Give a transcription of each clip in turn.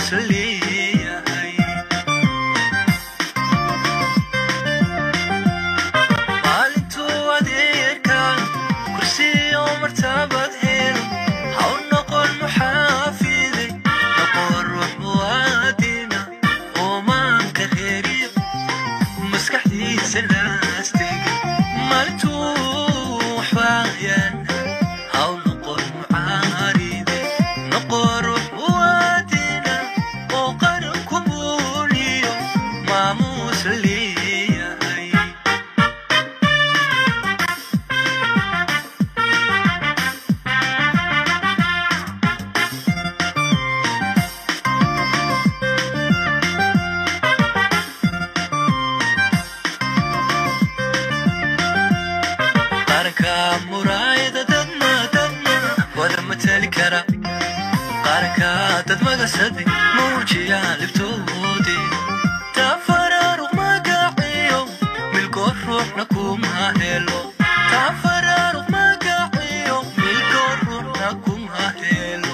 maamuus leeyahay maalintuu adeerka kursiyo martabad helo haw noqon muxaafide noqon ruux muwaadina oo maanka reeriyo maskaxdiisa laastega maalintuu waxbaayaan haw noqon mucaaride noqon ruux muwaadina oo qaran ku muuliyo maamuus leeyahay qaranka muraayada dadna dadna wada matali kara qaranka dad magasade muujiya libtoode tafaraaruq magaciyo milkoo ruuxna kuma helo tafaraaruq magaciyo milkoo ruuxna kuma helo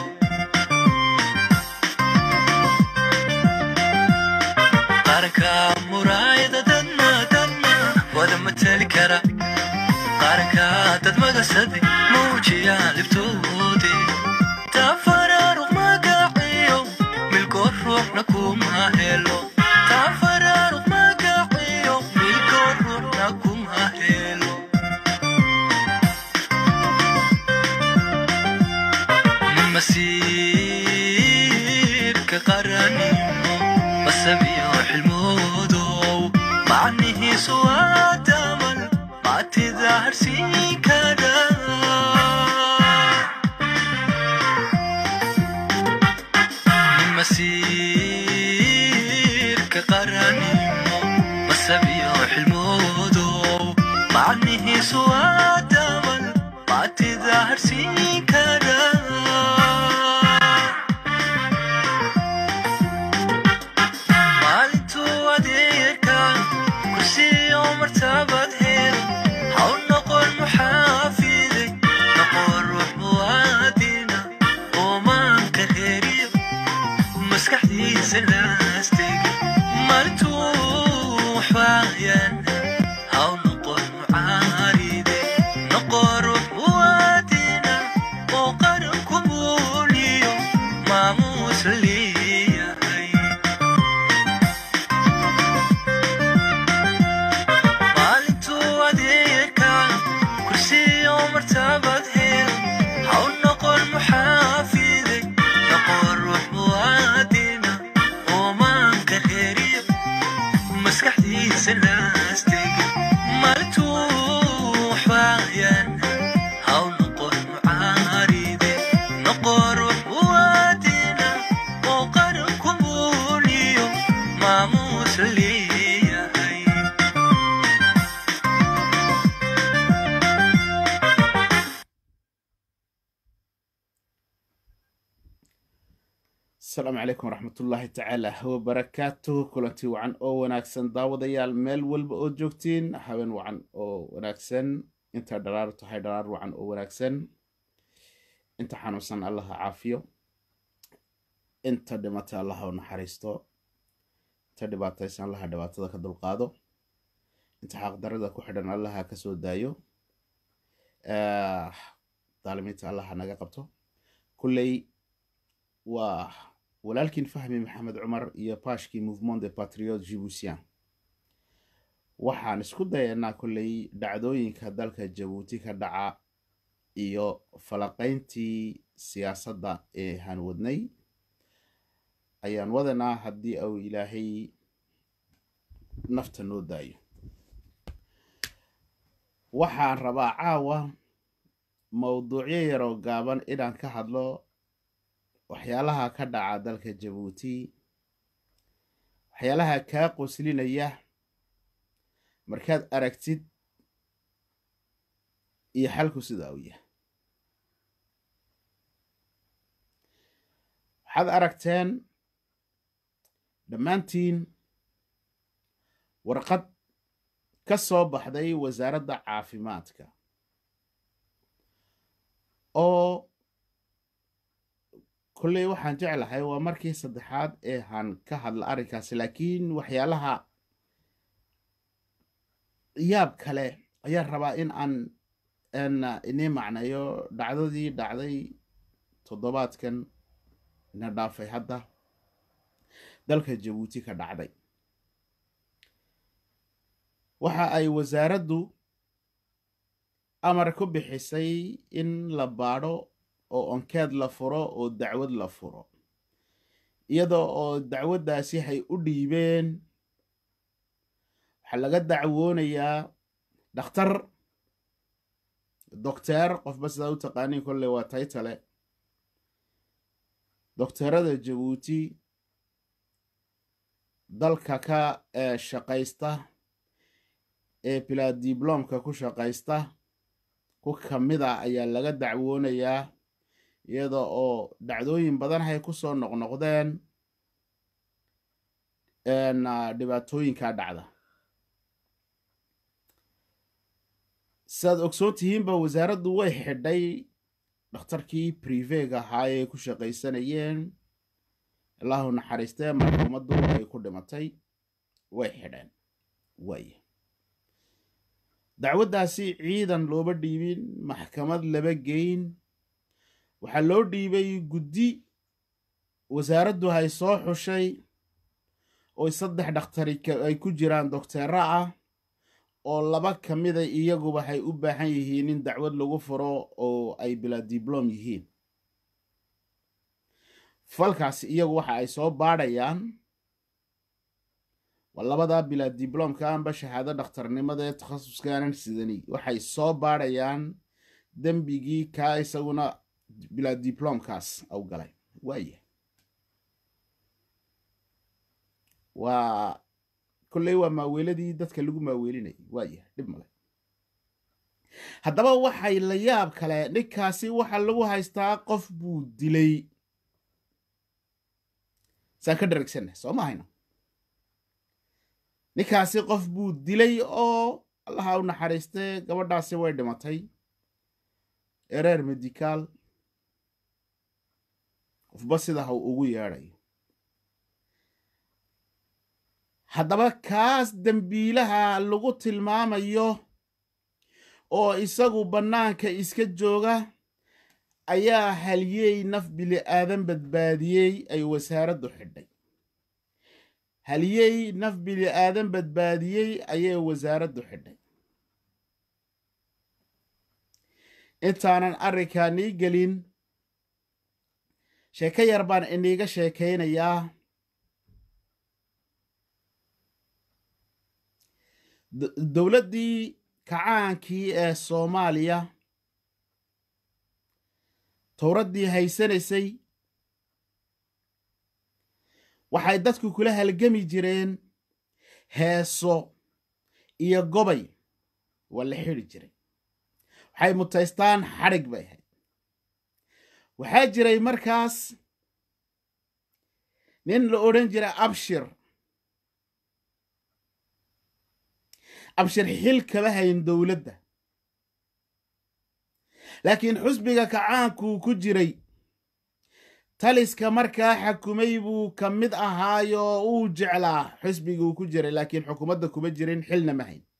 qaranka muraayada dadna dadna wada matali kara qaranka dad magasade muujiya libtoode tafaraaruq magaciyo milkoo ruuxna kuma helo tafaraaruq magaciyo milkoo ruuxna kuma helo masiirka qaranimo masabiyo xilmoodow macnihiisu waa damal maatida harsiin kara masiirka qaranimo masabiyo xilmoodow macnihiisu waa damal maatida harsiin kara maalintuu adeerka kursiyo martabad helo haw noqon muxaafide noqon ruux muwaadina oo maanka reeriyo maskaxdiisa laastega maalintuu waxbaayaan haw noqon mucaaride noqon ruux muwaadina oo qaran ku muuliyo maamuus leeyahay maalintuu adeerka kursiyo martabad helo haw noqon muxaafide noqon ruux muwaadina oo maanka reeriyo maskaxdiisa laastega maalintuu waxbaayaan haw noqon mucaaride noqon ruux muwaadina oo qaran ku muuliyo maamuus leeyahay asalaamu calaykum waraxmatullaahi tacaala wabarakaatuh kulantii wacan oo wanaagsan daawadayaal meel walba oo joogtiin habeen wacan oo wanaagsan inta dharaar tahay dharaar wacan oo wanaagsan inta xanuunsan allaha caafiyo inta dhimata allaha u naxariisto inta dhibaataysan allaha dhibaatada ka dulqaado inta xaqdarada ku xidhan allaha ka soo daayo daalimiinta allaha naga qabto kulley waa walaalkiin fahmi maxamed cumar iyo baashkii mouvement de patriote jibuutian waxaan isku dayanaa kolley dhacdooyinka dalka jabuuti ka dhaca iyo falaqayntii siyaasadda ee haan wadnay ayaan wadanaa haddii uu ilaahay nafta noo daayo waxaan rabaa caawa mowduucyo yaroo gaaban inaan ka hadlo waxyaalaha ka dhaca dalka jabuuti waxyaalaha kaa qoslinaya markaad aragtid iyo xalku sida uu yahay waxaad aragteen dhammaantiin warqad ka soo baxday wasaaradda caafimaadka oo kolley waxaan jeclahay waa markii saddexaad ee han ka hadla arrinkaasi laakiin waxyaalaha yaab kale ayaan rabaa in aan n inii macneeyo dhacdadii dhacday toddobaadkan na dhaafay hadda dalka jabuuti ka dhacday waxa ay wasaaraddu amar ku bixisay in la baadho oo onkeed la furo oo dacwad la furo iyadoo oo dacwaddaasi hay u dhiibeen waxaa laga dacwoonayaa dhakhtar docteer qofba sidaa u taqaaniin kolley waa taytale docteerada jabuuti dalka ka shaqaysta ee bilaadiblomka ku shaqaysta ku ka mid a ayaa laga dacwoonayaa iyada oo dhacdooyin badan hay ku soo noqnoqdeen dhibaatooyinkaa dhacda sidaad ogsoon tihiinba wasaaraddu way xidhay dhakhtarkii brivega ahaa ee ku shaqaysanayeen allahu naxariistee marxuumaddu ay ku dhimatay way xidheen waaya dacwaddaasi ciidan looba dhiibin maxkamad laba geyn waxaa loo dhiibay guddi wasaaraddu hay soo xushay oo saddex dhakhtari ay ku jiraan docteera ah oo laba ka mida iyaguba hay u baahan yihiin in dacwad lagu furo oo ay bilaa diblom yihiin falkaasi iyagu waxa ay soo baadhayaan waa labadaa bilaa diblomka anba shahaado dhakhtarnimada ee takhasuskaanan sidani waxay soo baadhayaan dembigii kaa isaguna bilaa diblomkaas au galay waaya waa kolley waa maaweeladii dadka lagu maaweelinayay waaya dhib male haddaba waxay la yaab kale ninkaasi waxa lagu haystaa qof buu dilay saan ka dharagsanna soo ma hayno ninkaasi qof buu dilay oo allaha u naxariistee gabadhaasi way dhimatay ereer medikaal qofba sida ha ugu yeedhayo haddaba kaas dembiilaha lagu tilmaamayo oo isagu bannaanka iska jooga ayaa haliyey naf bili aadan badbaadiyey ay wasaaraddu xidhay haliyey naf bili aadan badbaadiyey ayay wasaaraddu xidhay intaanan arrinkaa nii gelin sheeko yar baan iniiga sheekaynayaa dowladdii kacaankii ee soomaaliya towraddii haysanaysay waxay dadku kula halgami jireen heeso iyo gobay waa la xidhi jiray waxay mutaystaan xadhig bay ahayd waxaa jiray markaas nin la odhan jiray abshir abshir xil kama hayn dowladda laakiin xusbiga kacaankuu ku jiray taliska markaa xakumay buu ka mid ahaayoo uu jeclaa xusbiguu ku jiray laakiin xukuumadda kuma jirin xilna ma hayn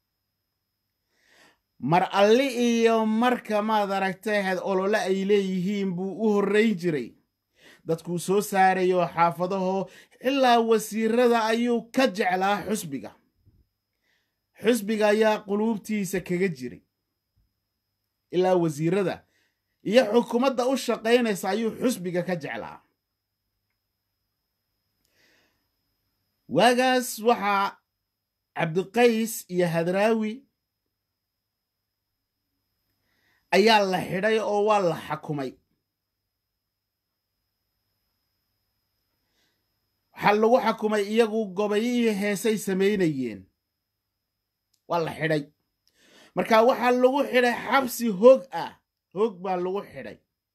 mar alli iyo marka maad aragtay ahayd olole ay leeyihiin buu u horrayn jiray dadkuu soo saarayo xaafadaho ilaa wasiirada ayuu ka jeclaa xusbiga xusbiga ayaa quluubtiisa kaga jiray ilaa wasiirada iyo xukuumadda u shaqaynaysa ayuu xusbiga ka jeclaa waagaas waxaa cabdiqays iyo hadraawi ayaa la xidhay oo waa la xakumay waxaa lagu xakumay iyagu gobayihii heesay samaynayeen waa la xidhay marka waxaa lagu xidhay xabsi hoog ah hoog baa lagu xidhay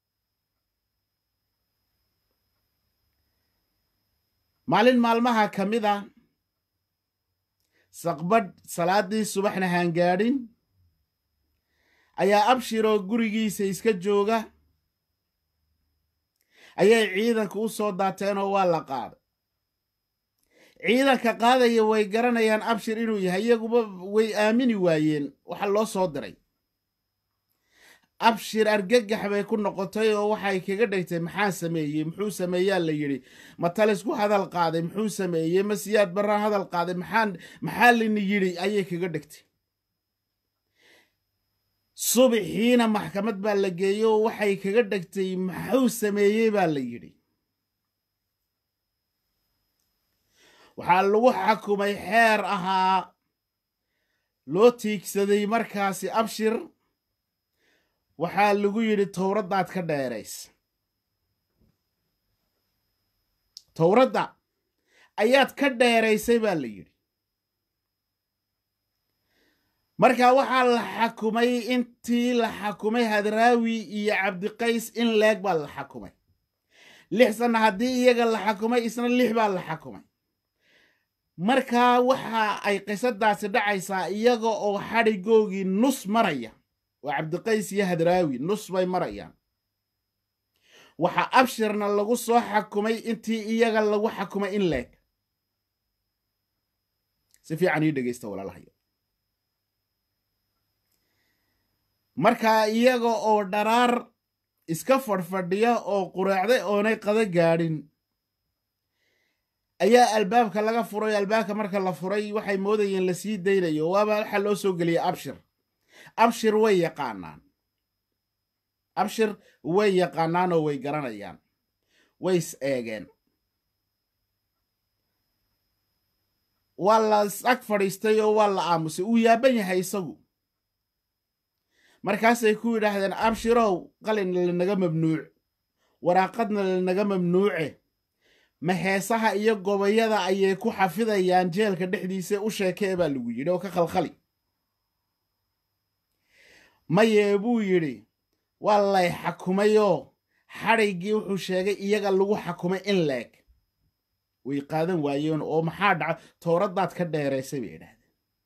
maalin maalmaha ka mid a saqbadh salaaddii subaxna haangaadhin ayaa abshiroo gurigiisa iska jooga ayay ciidanka u soo daateen oo waa la qaaday ciidanka qaadaya way garanayaan abshir inuu yahay iyaguba way aamini waayeen waxa loo soo diray abshir argagax bay ku noqotay oo waxay kaga dhigtay maxaa sameeyey muxuu sameeyaa la yidhi ma talisku hadal qaaday muxuu sameeyey ma siyaad barraa hadal qaaday maxaa maxaa lini yidhi ayay kaga dhigtay subaxiina maxkamad baa la geeyey oo waxay kaga dhigtay muxuu sameeyey baa la yidhi waxaa lagu xakumay xeer ahaa loo tiigsaday markaasi abshir waxaa lagu yidhi towraddaad ka dheerays towradda ayaad ka dheeraysay baa la yidhi marka waxaa la xakumay intii la xakumay hadraawi iyo cabdiqays in leeg baa la xakumay lix sanna haddii iyaga la xakumay isna lix baa la xakumay markaa waxa ay qisadaasi dhacaysaa iyaga oo xadhigoogii nus maraya waa cabdiqays iyo hadraawi nus bay marayaan waxaa abshirna lagu soo xakumay intii iyaga lagu xakumay in leeg si fiican ii dhegaysta walaalahayo markaa iyaga oo dharaar iska fadhfadhiya oo quraacday oonay qada gaadhin ayaa albaabka laga furay albaabka marka la furay waxay moodayeen la sii daynayo waaba waxaa loo soo geliyay abshir abshir way yaqaanaan abshir way yaqaanaan oo way garanayaan way is eegeen waa la ag fadhiistay oo waa la aamusay uu yaaban yahay isagu markaasay ku yidhaahdeen abshirow qalina lanaga mamnuuc waraaqadna lanaga mamnuuce ma heesaha iyo gobayada ayay ku xafidayaan jeelka dhexdiisa u sheekee baa lagu yidhi oo ka khalkhali mayee buu yidhi waa lay xakumayoo xadhiggii wuxuu sheegay iyaga lagu xakumay in leeg way qaadan waayeen oo maxaa dhaca towraddaad ka dheeraysay bay idhahdeen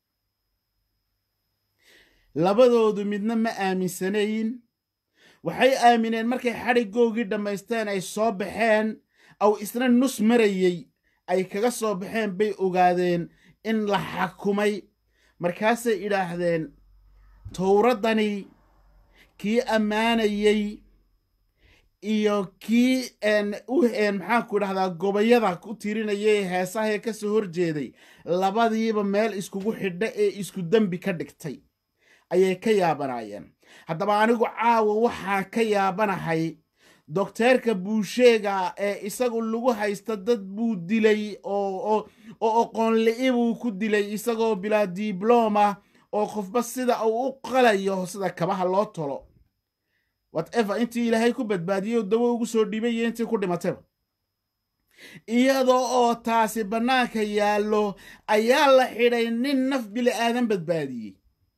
labadoodu midna ma aaminsanayn waxay aamineen markay xadhiggoogii dhammaysteen ay soo baxeen aw isna nus marayey ay kaga soo baxeen bay ogaadeen in la xakumay markaasay idhaahdeen towraddani kii ammaanayey iyo kii maxaanku idhahdaa gobayada ku tirinayay heesahee ka soo horjeeday labadiiba meel iskugu xidha ee isku dembi ka dhigtay ayay ka yaabanaayeen haddaba anigu caawa waxaa ka yaabanahay dokteerka buusheega ee isagu lagu haysta dad buu dilay oo oqoonli'i buu ku dilay isagoo bilaa dibloma oo qofba sida uu u qalayo sida kabaha loo tolo whatever intii ilaahay ku badbaadiyey dawo ugu soo dhiibay iyo intii ku dhimatayba iyadoo oo taasi bannaanka yaallo ayaa la xidhay nin naf bili aadan badbaadiyey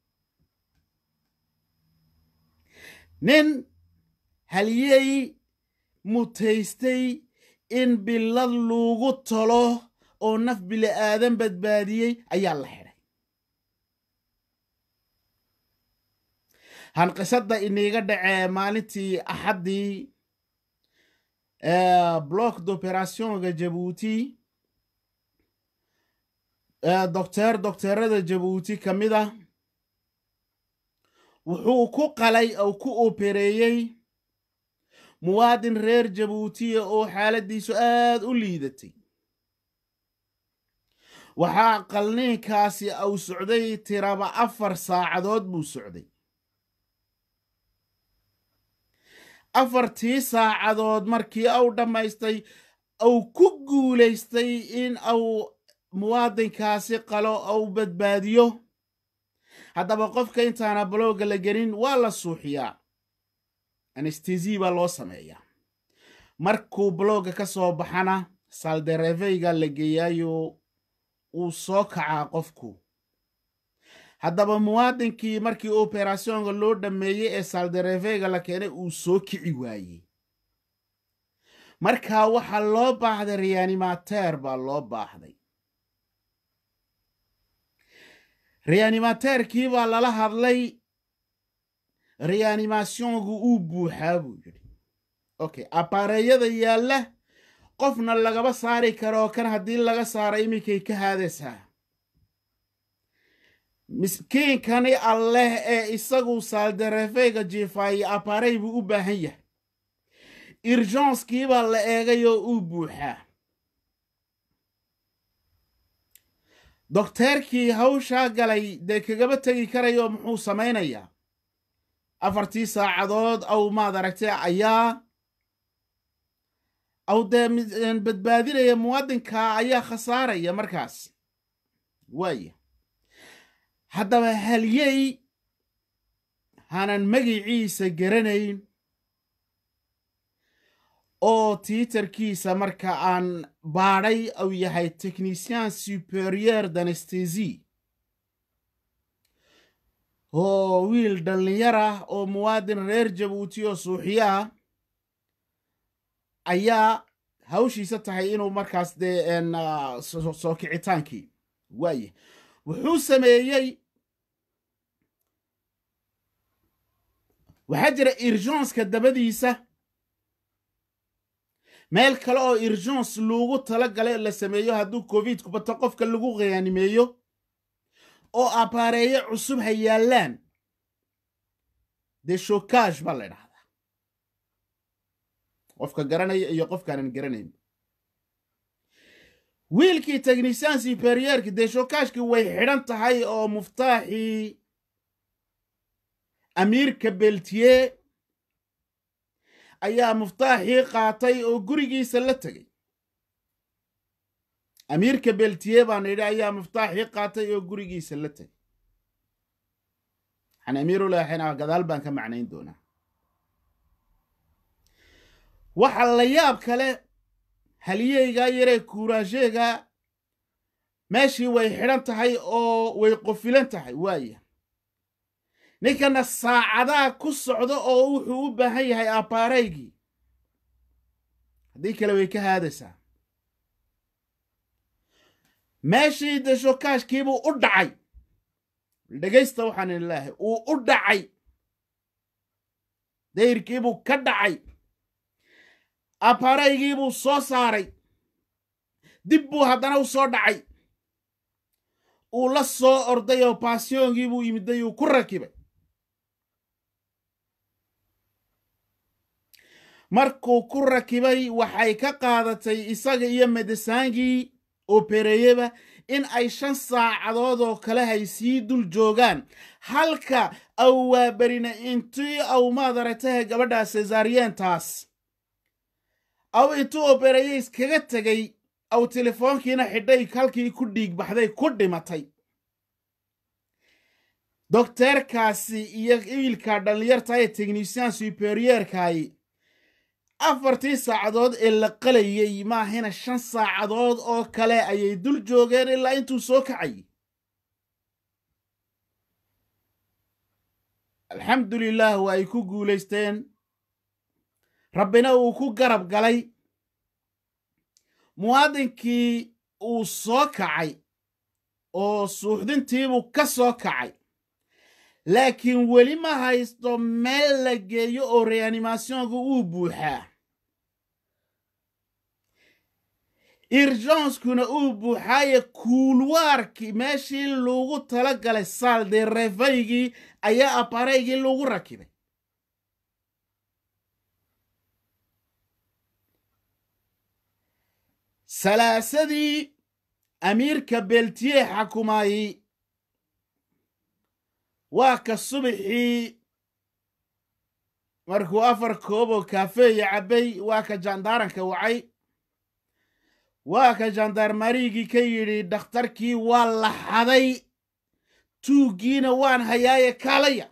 nin haliyey mutaystay in billad lagu tolo oo naf bili aadan badbaadiyey ayaa la xidhay hanqisadda iniiga dhacee maalintii axaddii block d'operationga jabuuti docteer docteerada jabuuti ka mid ah wuxuu ku qalay oo ku opereeyey muwaadin reer jabuutiya oo xaaladdiisu aad u liidatay waxaa qalniinkaasi uu socday tiraba afar saacadood buu socday afartii saacadood markii uu dhammaystay uu ku guulaystay in uu muwaadinkaasi qalo uu badbaadiyo haddaba qofka intaana balooga la gelin waa la suuxiyaa anestesi baa loo sameeyaa markuu balooga ka soo baxana saldereveyga la geeyaayo uu soo kacaa qofku haddaba muwaadinkii markii operationka loo dhammeeyey ee saldereveyga la keenay uu soo kici waayey markaa waxaa loo baahday reanimateer baa loo baahday reanimateerkii baa lala hadlay reanimationku uu buuxaa buu yidhi okay abaareeyada yaalla qofna lagaba saari karo kan haddii laga saaro iminkay ka haadaysaa miskiinkani alleh ee isagu saaldarefeyga jiifaaye abaarey buu u baahan yahay irjonskiibaa la eegay oo uu buuxaa dokteerkii hawshaa galay dee kagaba tegi karayoo muxuu samaynayaa afartii saacadood aw maad aragtay ayaa aw dee badbaadinaya muwaadinka ayaa khasaaraya markaas waaya haddaba halyey hanan magiciisa garanayn oo tiitarkiisa marka aan baadhay uu yahay technicien superieur danestesi oo wiil dhallinyar ah oo muwaadin reer jabuuti oo suuxiyo ah ayaa hawshiisa tahay inuu markaas dee soo kicitaankii waaye wuxuu sameeyey waxaa jira irjonska dabadiisa meel kale oo irjons loogu tala galay la sameeyo hadduu covid kubato qofka lagu khiyaanimeeyo oo abaareeyo cusub ha yaallaan dee shokaash baa la ydhahdaa qofka garanaya iyo qofkaanan garanayn wiilkii technisyan superiyerki dee shokaashkii way xidhan tahay oo muftaaxii amiirka beltiye ayaa muftaaxii qaatay oo gurigiisa la tegey amiirka beltiye baan idhi ayaa muftaaxii qaatay oo gurigiisa la tegey waxaan amiirulaxina gadaal baan ka macnayn doonaa waxa la yaab kale haliyeygaa yaree kuuraasheega meeshii way xidhan tahay oo way qofilan tahay waaya ninkana saacadaa ku socdo oo wuxuu u baahan yahay abbaaraygii haddii kale way ka haadaysaa meeshii de shokaashkiibuu u dhacay dhegaysta waxaan idin leehay uu u dhacay dayrkiibuu ka dhacay abbaaraygiibuu soo saaray dib buu haddana u soo dhacay uu la soo orday oo baasyoongii buu yimiday uu ku rakibay markuu ku rakibay waxay ka qaadatay isaga iyo medesaankii obereeyeba in ay shan saacadood oo kale hay sii dul joogaan halka aw waaberina intii aw maad aragtahe gabadhaa cesariyeentaas aw intuu obereeye iskaga tegey aw telefoonkiina xidhay halkii ku dhiig baxday ku dhimatay dokteerkaasi iyo wiilka dhallinyarta ee technisyan superiyerkaay afartii saacadood ee la qalayey maahina shan saacadood oo kale ayay dul joogeen ilaa intuu soo kacayay alxamdulilah waa ay ku guulaysteen rabbina uu ku garab galay muwaadinkii uu soo kacay oo suuxdintiibuu ka soo kacay laakiin weli ma haysto meel la geeyo oo reanimationka uu buuxaa irjonskuna uu buuxaaye kuulwaarkii meeshii lagu tala galay saalde reefaygii ayaa abaraygii lagu rakibay salaasadii amiirka beltiye xakumaayey waa ka subaxii markuu afar kooboo kaafeeya cabbay waa ka jandaaranka wacay waa ka jandarmarigii ka yidhi dhakhtarkii waa la xaday tuuggiina waan hayaaye kaalaya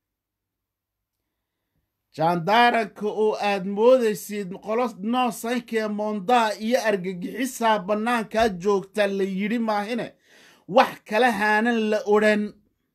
jandaaranka oo aad moodaysid qolo noosankee moondaa iyo argagixisaa bannaankaa joogta la yidhi maahine wax kala haanan la odhan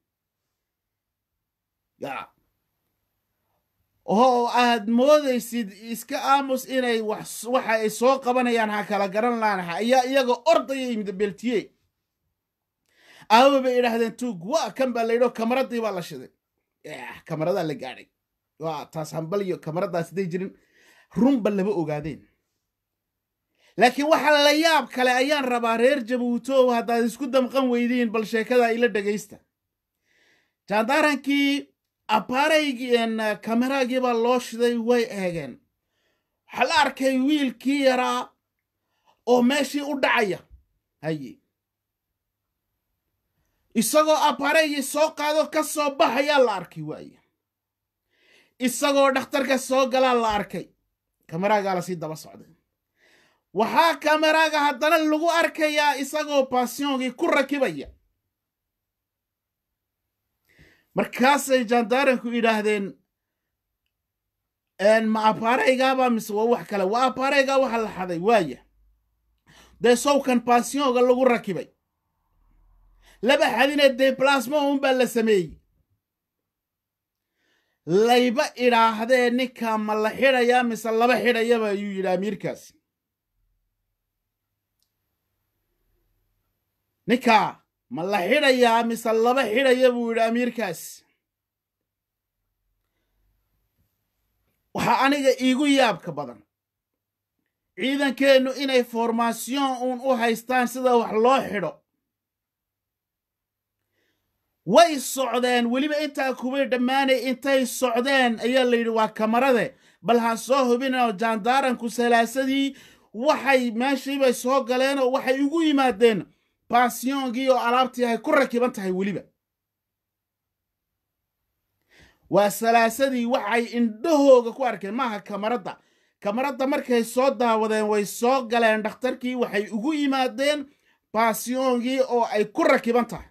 oo aad moodaysid iska aamus inay waxa ay soo qabanayaan ha kala garan laanaha ayaa iyaga ordaya yimid beltiye aaba bay idhaahdeen tuug waa kan baa layidho kamaradii baa la shiday kamaradaa la gaadhay waa taas hambal iyo kamaradaas haday jirin runba lama ogaadeen laakiin waxa la yaab kale ayaan rabaa reer jabuutow haddaad isku damqan weydiin bal sheekada ila dhegaysta jaandaarankii abaaraygii kameraagii baa loo shiday way eegeen waxaa la arkay wiilkii yaraa oo meeshii u dhacaya haye isagoo abaaraygii soo qaado ka soo baxayaa la arkay waaye isagoo dhakhtarka soo galaa la arkay kameraagaa lasii daba socday waxaa kameraaga haddana lagu arkayaa isagoo basyoonkii ku rakibaya markaasay jaandaaranku idhaahdeen ma abaaraygaaba mise waa wax kale waa abaaraygaa waxa la xaday waaya dee sowkan basyonga lagu rakibay laba xadine deblasmo unbaa la sameeyey layba idhaahdee ninka ma la xidhayaa mise laba xidhayaba ayuu yidhi amiirkaasi ninkaa ma la xidhayaa mise laba xidhaya buu yidhi amiirkaasi waxaa aniga iigu yaabka badan ciidankeennu inay formasion uun u haystaan sida wax loo xidho way socdeen weliba intaa kubay dhammaanay intay socdeen ayaa la yidhi waa kamarade bal ha soo hubinoo jaandaaranku salaasadii waxay meeshiibay soo galeenoo waxay ugu yimaadeen basyongii oo alaabtii ay ku rakiban tahay weliba waa salaasadii waxay indhahooga ku arkeen maaha kamaradda kamaradda markay soo daawadeen way soo galeen dhakhtarkii waxay ugu yimaadeen basyongii oo ay ku rakiban tahay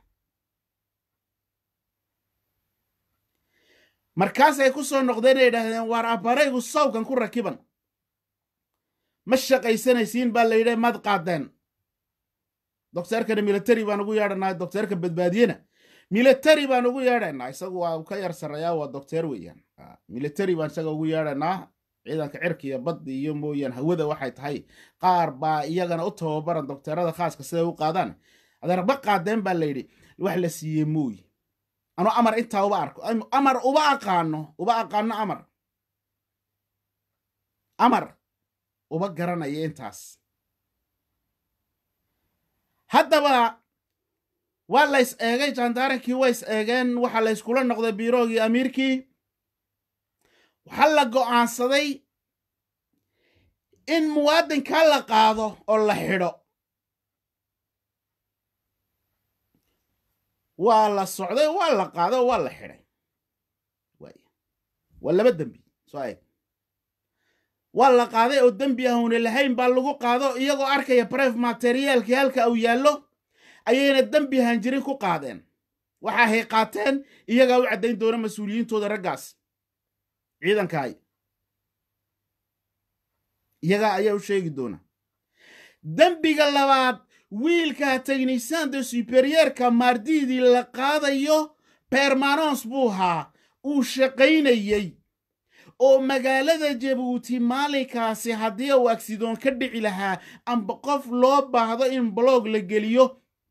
markaasay ku soo noqdeen ay idhaahdeen waar abaraygu sawkan ku rakiban ma shaqaysanaysiin baa la yidhi maad qaadeen docteerkana military baan ugu yeedhanaa docteerka badbaadiyena military baan ugu yeedhaynaa isagu waa ka yar sarreeyaa waa docteer weeyaan military baan isaga ugu yeedhaynaa ciidanka cirka iyo badda iyo mooyaan hawada waxay tahay qaar baa iyagana u tababaran docteerada khaaska siday u qaadaan adeer ma qaadeen baa la yidhi wax la siiyey mooy anu amar intaa uba arko amar uba aqaano uba aqaano amar amar uba garanaya intaas haddaba waa lays eegay jaandaarankii ways eegeen waxaa layskula noqday biroogii amiirkii waxaa la go'aansaday in muwaadinkaa la qaado oo la xidho waa la socday waa la qaaday oo waa la xidhay waa laba dembi soo eeg waa la qaaday oo dembi ahuna lahayn baa lagu qaado iyagoo arkaya bref materiaalkii halka uu yaallo ayayna dembi hanjirin ku qaadeen waxa hay qaateen iyagaa u caddayn doona mas-uuliyiintooda raggaas ciidankaay iyagaa ayaa u sheegi doona dembiga labaad wiilka tegnisaan de superyeerka maardiidii la qaadayo bermanons buu ahaa uu shaqaynayey oo magaalada jabuuti maalinkaasi haddii uu agsidoon ka dhici lahaa amba qof loo baahdo in blog la geliyo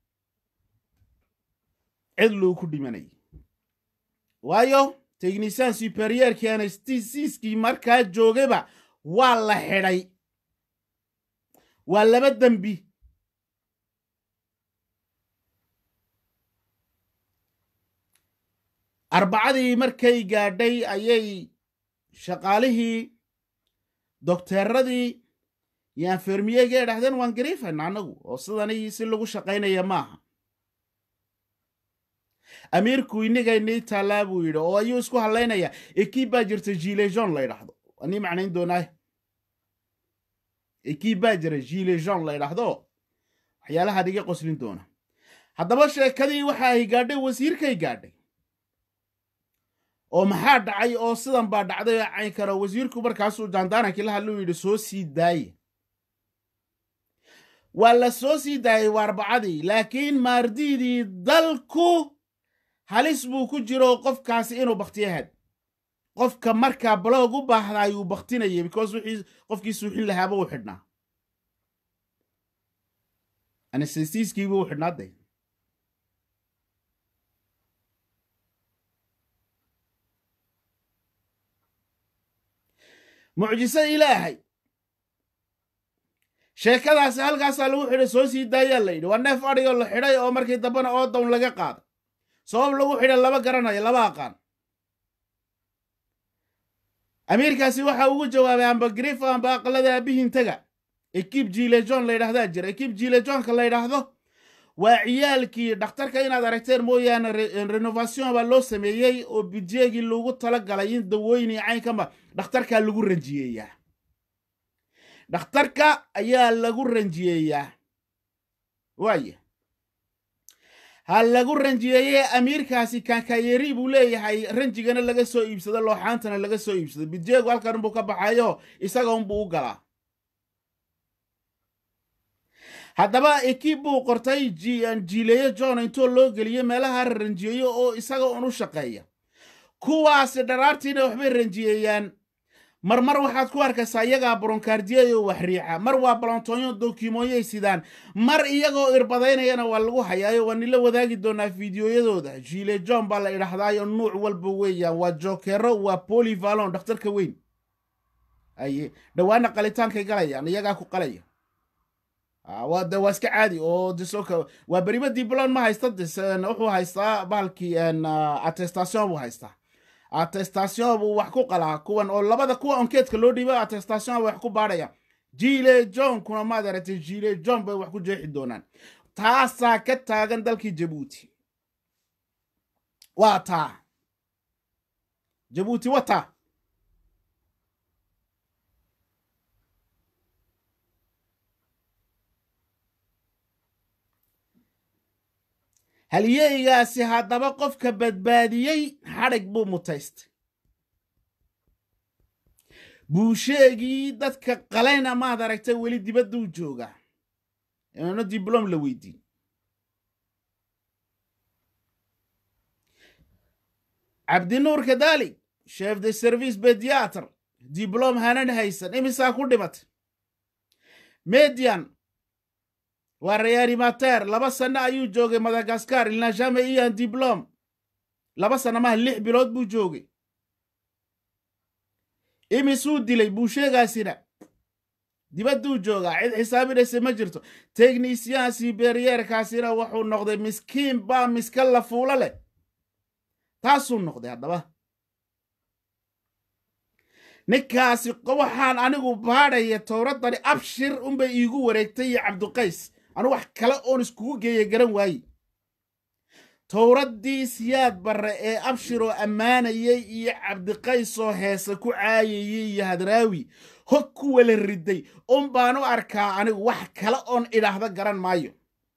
cid lou ku dhimanayay waayo tegnisaan superyeerkii anastisiiskii markaa joogaba waa la xidhay waa laba dembi arbacadii markay gaadhay ayay shaqaalihii dokteeradii iyo anfermiyegee dhahdeen waan gariifayna annagu oo sidani si lagu shaqaynaya maaha amiirku inagaynii taallaa buu yidhi oo ayuu isku hadlaynaya ekib baa jirta gilejon la ydhahdo anii macnayn doonaa ekib baa jira gilejon la ydhahdo waxyaalahaan iga qoslin doona haddaba sheekadii waxa ay gaadhay wasiirkay gaadhay oo maxaa dhacay oo sidan baa dhacday oo cayn karo wasiirku markaasuu jaandaarankii la hadluu yidhi soo sii daaye waa la soo sii daayey waa arbacadii laakiin maardiidii dalku halis buu ku jiro qofkaasi inuu baktiyahaad qofka markaa baloog u baahda ayuu baktinayay because wixii qofkii suuxin lahaaba uu xidhnaa anestesiiskiibuu u xidhnaa day mucjisada ilaahay sheekadaasi halkaasaa lagu xidhay soo sii daayaa la yidhi waa neef adhigoo la xidhay oo markii dambena oodown laga qaaday sabab lagu xidhay laba garanayo laba aqaan amiirkaasi waxa ugu jawaabay amba grif amba aqalada aabihiin taga ekib jilejon la yidhahdaa jira ekib jilejonka la yidhaahdo waa ciyaalkii dhakhtarka inaad aragteen mooyaane renovation baa loo sameeyey oo budjeegii lagu tala galay in dawooyin iyo caynkama dhakhtarkaa lagu ranjiyeeyaa dhakhtarka ayaa lagu ranjiyeeyaa waaya ha lagu ranjiyeeye amiirkaasi kankayeri buu leeyahay ranjigana laga soo iibsado looxaantana laga soo iibsado budjeegu halkan unbuu ka baxayo isaga unbuu u galaa haddaba ekib buu qortay jiileeyo john intoo loo geliyo meelaha ranjiyeeyo oo isaga un u shaqeeya kuwaasi dharaartiina waxbay ranjiyeeyaan marmar waxaad ku arkaysaa iyagaa bronkaardiyayo wax riixa mar waa balontoonyo dokimooyay sidaan mar iyagoo irbadaynayana waa lagu hayaayo waa nila wadaagi doonaa fiidiyoyadooda jiile john baa la idhahdaayo nuuc walba weeyaan waa jokero waa polivalon dhakhtarka weyn aye dhowaana qalitaankay galayaan iyagaa ku qalaya waa de waa iska caadi oo disoka waa beriba diblon ma haysta dis wuxuu haystaa bahalkii attestation buu haystaa attestation buu wax ku qalaa kuwan oo labada kuwa onkeedka loo dhiiba attestation bay wax ku baadhaya jile john kuna maad aragtay jile john bay wax ku jeexi doonaan taasaa ka taagan dalkii jabuuti waa taa jabuuti wa taa halyeygaasi haddaba qofka badbaadiyey xadhig buu mutaystay buusheegii dadka qalayna maad aragtay weli dibadduu joogaa inuuna diblom la weydiin cabdinuur kadalik chef de service bediatr diblom hanan haysan imisaa ku dhimatay median waa reanimater laba sanno ayuu joogay madagaskar ilnajame iyan diblom laba sanno maha lix bilood buu joogay imisuu dilay buusheegaasina dibadduu joogaa cid xisaabinaysa ma jirto teknisyan siberyeerkaasina wuxuu noqday miskiin baa miska la fuulo leh taasuu noqday haddaba ninkaasi waxaan anigu baadhaya towraddani abshir unbay iigu wareegtay iyo cabduqays anu wax kale oon iskugu geeya garan waaye towraddii siyaad barre ee abshiroo ammaanayay iyo cabdiqaysoo heese ku caayayay iyo hadraawi hog ku wala riday un baan u arkaa anigu wax kale oon idhaahdo garan maayo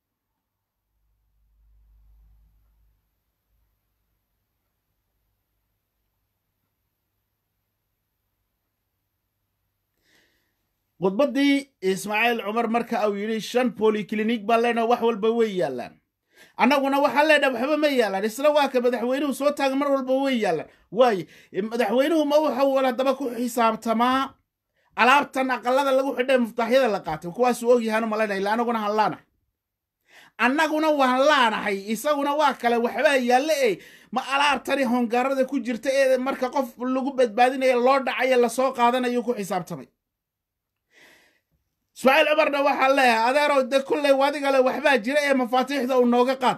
khudbaddii ismaaciil cumar marka uu yidhi shan boliklinik baan leenaha wax walba way yaallaan annaguna waxaan leenaha waxba ma yaallaan isla waa ka madaxweynuhu soo taaga mar walba way yaallaan waaye madaxweynuhu ma wuxuu haddaba ku xisaabtamaa alaabtan aqalada lagu xidhay muftaaxyada la qaatay kuwaasuu ogyahaanu malaynaya illa annaguna han laanahay annaguna waan laanahay isaguna waa kale waxbaa yaalle e ma alaabtani hongaarada ku jirta ee marka qof lagu badbaadinaya loo dhacayo lasoo qaadanayo ku xisaabtamay ismaaciil cumarna waxaa leeyahay adeerow de kulley wadigale waxbaa jira ee mafaatiixda uu nooga qaad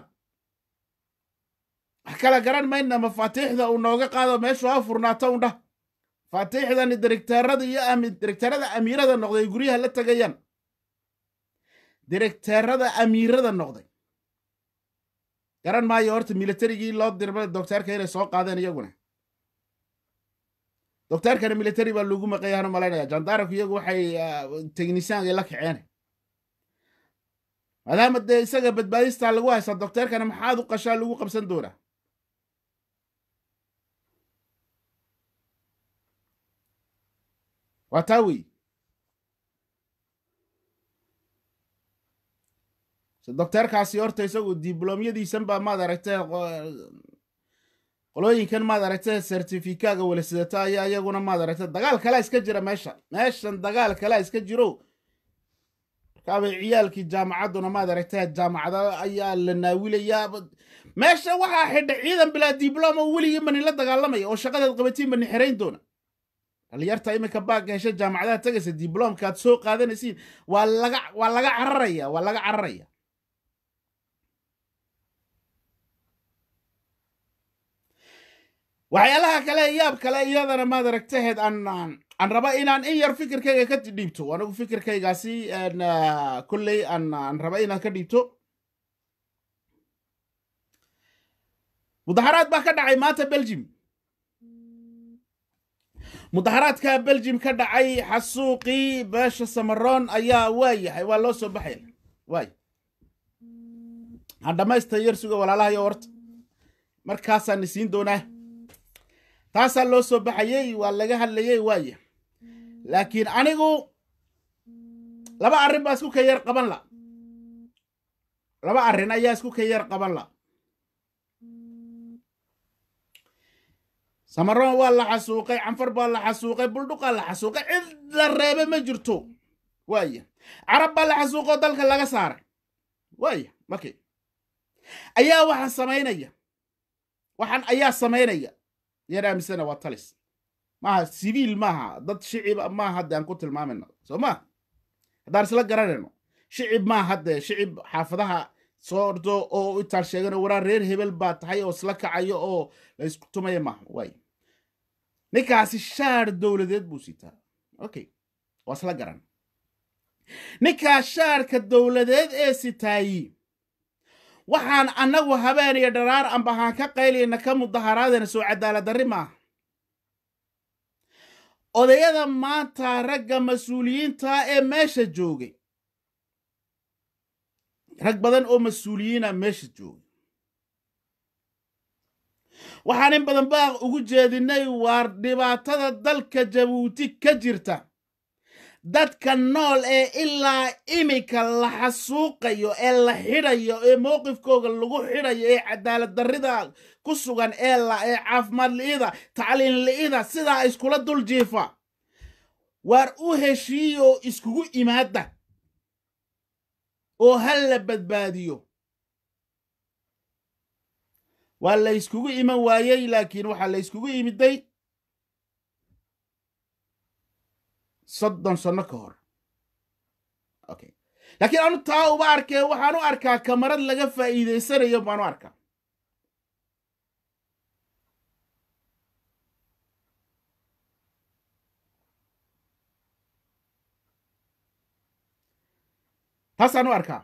wax kala garan mayna mafaatiixda uu nooga qaado meeshu ha furnaato undhah mafaatiixdani direkteerada iyo direkteerada amiirada noqday ay guryaha la tegayaan direkteerada amiirada noqday garan maayo horta militarigii loo dirba docteerka inay soo qaadeen iyaguna docteerkana military baa loogu maqayaanu malaynaya jandaranku iyagu waxay teknisyaanka la kaceen maadaama dee isaga badbaadistaa lagu haysaa docteerkana maxaad u qashaa lagu qabsan doonaa waa taa wey docteerkaasi horta isagu diblomyadiisan baa maad aragtee qolooyinkan maad aragtay sertifikaaga wala sidata ayaa iyaguna maad aragtay dagaal kalea iska jira meesha meeshan dagaal kalea iska jiro markaabay ciyaalkii jaamacadduna maad aragtay jaamacada ayaa la naawilayaa meesha waxaa xidha ciidan bilaa dibloma weligii mani la dagaalamaya oo shaqadeed qabatiin bani xerayn doona dhalinyarta iminka baagga hesha jaamacadaha tegaysa dibloomka aad soo qaadanaysiin waa laga waa laga cararaya waa laga cararaya waxyaalaha kale yaab kale iyadana maad aragtaheed aan aan raba inaan in yar fikirkayga ka dhiibto anigu fikirkaygaasi kolley aan aan raba inaan ka dhiibto mudaharaad baa ka dhacay maanta belgium mudaharaadka belgium ka dhacay xasuuqii beesha samaroon ayaa waa yahay waa loo soo baxaya waay aan dhammaysta yar suga walaalahayo horta markaasaan isiin doonaa taasaa loo soo baxayey waa laga hadlayey waaya laakiin anigu laba arrin baa isku ka yar qaban la laba arrin ayaa isku ka yar qaban la samaroon waa la xasuuqay canfar baa la xasuuqay buldhuqaa la xasuuqay cid la reebe ma jirto waaya carab baa la xasuuqoo dalka laga saaray waaya markay ayaa waxaan samaynaya waxaan ayaa samaynaya yar aamisana waa talis maaha siviil maaha dad shicib maaha hadde aan ku tilmaamayno soo maa haddaan isla garanayno shicib maaha hadde shicib xaafadaha soo ordo oo intaan sheegano waraa reer hebel baa tahay oo isla kacayo oo la isku tumaya maaha waay ninkaasi shaar dowladeed buu sitaa okay waa isla garan ninkaas shaarka dowladeed ee sitaayi waxaan annagu habeen iyo dharaar ambahaan ka qaylayna ka mudaharaadayna soo cadaaladdarri maaha odayada maanta ragga mas-uuliyiinta ee meesha joogay rag badan oo mas-uuliyiina meesha joogay waxaan in badan baaq ugu jeedinay waar dhibaatada dalka jabuuti ka jirta dadka nool ee ilaa iminka la xasuuqayo ee la xidhayo ee mowqifkooga lagu xidhayo ee cadaalad darrida ku sugan ee la ee caafimaad li'ida tacliin li'ida sidaa iskula dul jiifa waar u heshiiyoo iskugu imaada oo hal la badbaadiyo waa la yskugu iman waayey laakiin waxaa la yskugu imiday soddon sanno ka hor okay laakiin anu taa uba arkee waxaan u arkaa kamarad laga faa'iidaysanayo baan u arkaa taasaan u arkaa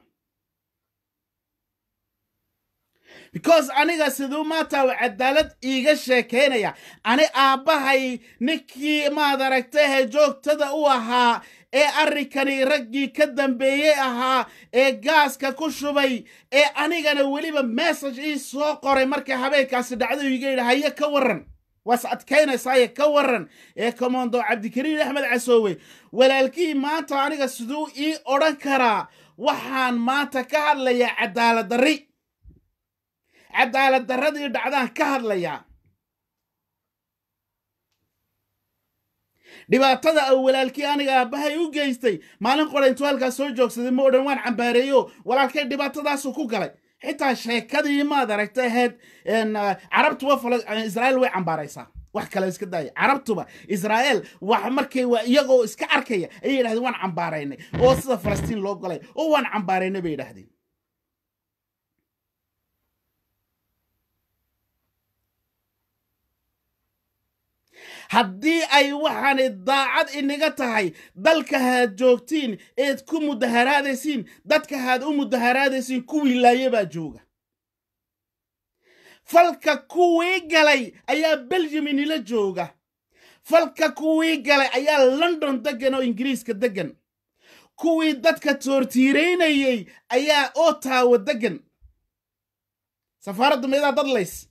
because aniga siduu maanta u cadaalad iiga sheekaynaya ani aabbahay ninkii maad aragtahe joogtada u ahaa ee arrinkani raggii ka dambeeyey ahaa ee gaaska ku shubay ee anigana weliba message ii soo qoray markay habeenkaasi dhacdo iga yidhi haye ka warran waas adkaynaysaye ka warran ee komondo cabdikariin axmed casoowe walaalkii maanta aniga siduu ii odhan karaa waxaan maanta ka hadlayaa cadaalad darri cadaalad darradii dhacdaan ka hadlayaa dhibaatada oo walaalkii aniga aabbahay u geystay maalin qora intuu halkaas soo joogsaday ma odhan waan cambaareeyo walaalkay dhibaatadaasuu ku galay xitaa sheekadii maad aragta ahayd carabtuba israa'iil way cambaaraysaa wax kale iska daaya carabtuba israa'iil wax markay waa iyagoo iska arkaya ayay yidhahdeen waan cambaaraynay oo sida falastiin loo galay oo waan cambaaraynay bay yidhahdeen haddii ay waxaanay daacad inaga tahay dalka haad joogtiin eed ku mudaharaadaysiin dadka haad u mudaharaadaysiin kuwii laaye baa jooga falka kuwii galay ayaa beljum inila jooga falka kuwii galay ayaa london deggan oo ingiriiska deggan kuwii dadka toortiiraynayey ayaa otawa deggan safaaraddu meedaa dadlays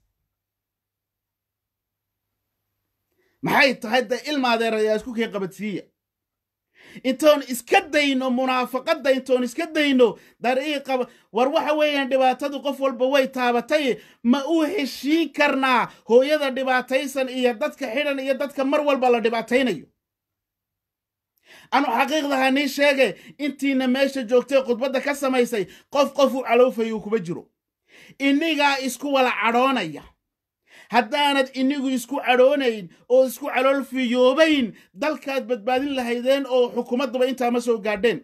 maxay tahay de ilmaadeerayaa isku kii qabadsiiya intoon iska dayno munaafaqadda intoon iska dayno dariiqa war waxa weeyaan dhibaatadu qof walba way taabatay ma u heshiin karnaa hooyada dhibaataysan iyo dadka xidhan iyo dadka mar walba la dhibaataynayo anu xaqiiqdaha nii sheege intiina meesha joogtay khudbadda ka samaysay qof qof u calowfayuu kuma jiro inigaa isku wala cadhoonaya haddaanad inigu isku cadhoonayn oo isku calool fiyoobayn dalkaad badbaadin lahaydeen oo xukuumaddaba intaa ma soo gaadheen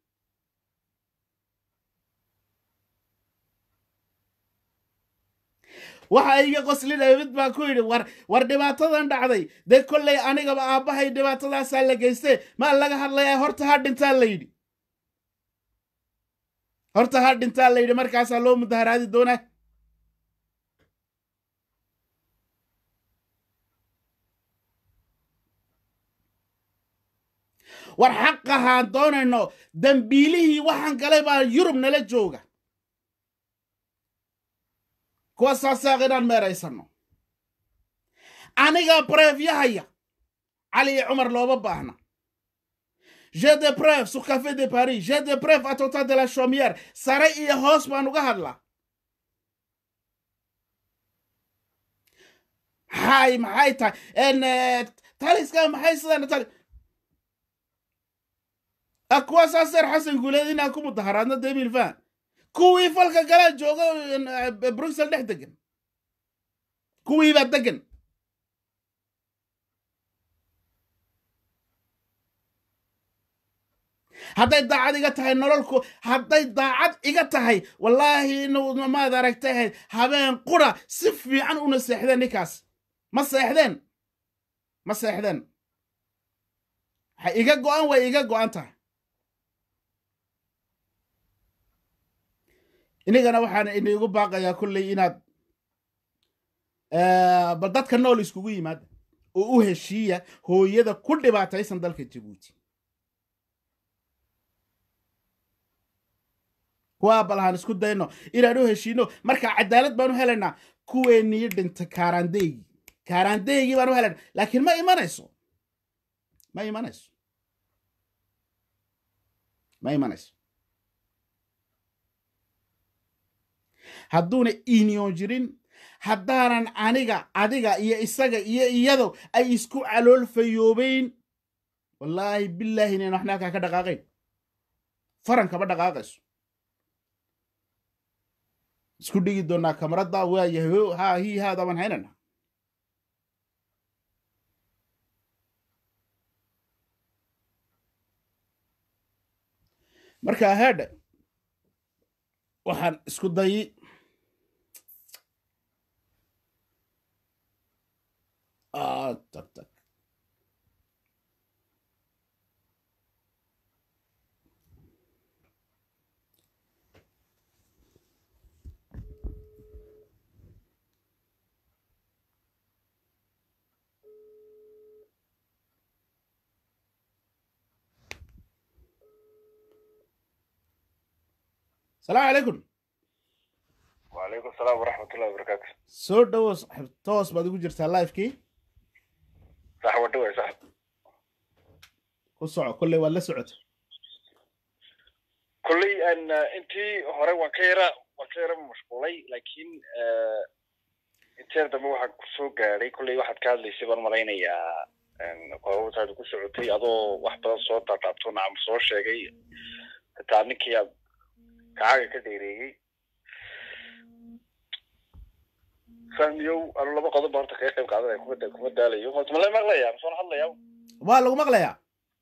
waxa iga qoslinaya mid baa ku yidhi war war dhibaatadan dhacday dee kollay anigaba aabbahay dhibaatadaasaa la geystee maa laga hadlayaa horta ha dhintaa la yidhi horta ha dhintaa la yidhi markaasaa loo mudaharaadi doonaa war xaqahaan doonayno dambiilihii waxaan galay baa yurub nala jooga kuwa saasaaq inaan meeraysanno anigaa breefyahaya cali iyo cumar looma baahna je de bref sur café de paris je de bref atota de la chaumière sare iyo hoos baan uga hadlaa maxay maxay tahay taliska maxay sidaan tali kuwa saaseer xasan guuleed inaan ku mudaharaadno debil fan kuwii falka galaa jooga bruxel dhex degan kuwiibaa degan hadday daacad iga tahay nololku hadday daacad iga tahay wallaahi maad aragtay ahayd habeen qura si fiican una seexdeen ninkaas ma seexdeen ma seexdeen waxay iga go'an way iga go'an tahay inigana waxaan inigu baaqayaa kolley inaad bal dadka nool iskugu yimaada oo u heshiiya hooyada ku dhibaataysan dalka jabuuti kuwaa bal haan isku dayno inaan u heshiino marka cadaalad baan u helaynaa kuweenii dhintay kaaraandeygii kaaraandeygii baan u helaynaa laakiin ma imanayso ma imanayso ma imanayso hadduuna inion jirin haddaanan aniga adiga iyo isaga iyo iyado ay isku calool fayoobayn wallaahi bilaahi inayn waxna halkaa ka dhaqaaqayn farankaba dhaqaaqayso isku dhigi doonaa kamaradda waayahay ha hii haada baan haynana marka haadha waxaan isku dayi tag tag السلام عليكم وعليكم السلام ورحمة الله وبركاته soo dhowo saaxiib toos baad ugu jirtaa livekii صح ودوي صح ku soco kolley waad la socota كلي أن أنتي هراء وكيرة وكيرة مشغولي لكن أنتي هذا مو حق سوق لي كل واحد كان لي سبب مرينا يا أن قوة هذا كل سعودي أضو واحد صوت تعبتون عم صور شيء تعنيك يا كعاجة كديري فهميو أنا لما قضي بارتك يا أخي قاعد كم كم دالي يوم قلت ملا مغلى يا مصون حلا يا waa lagu maqlayaa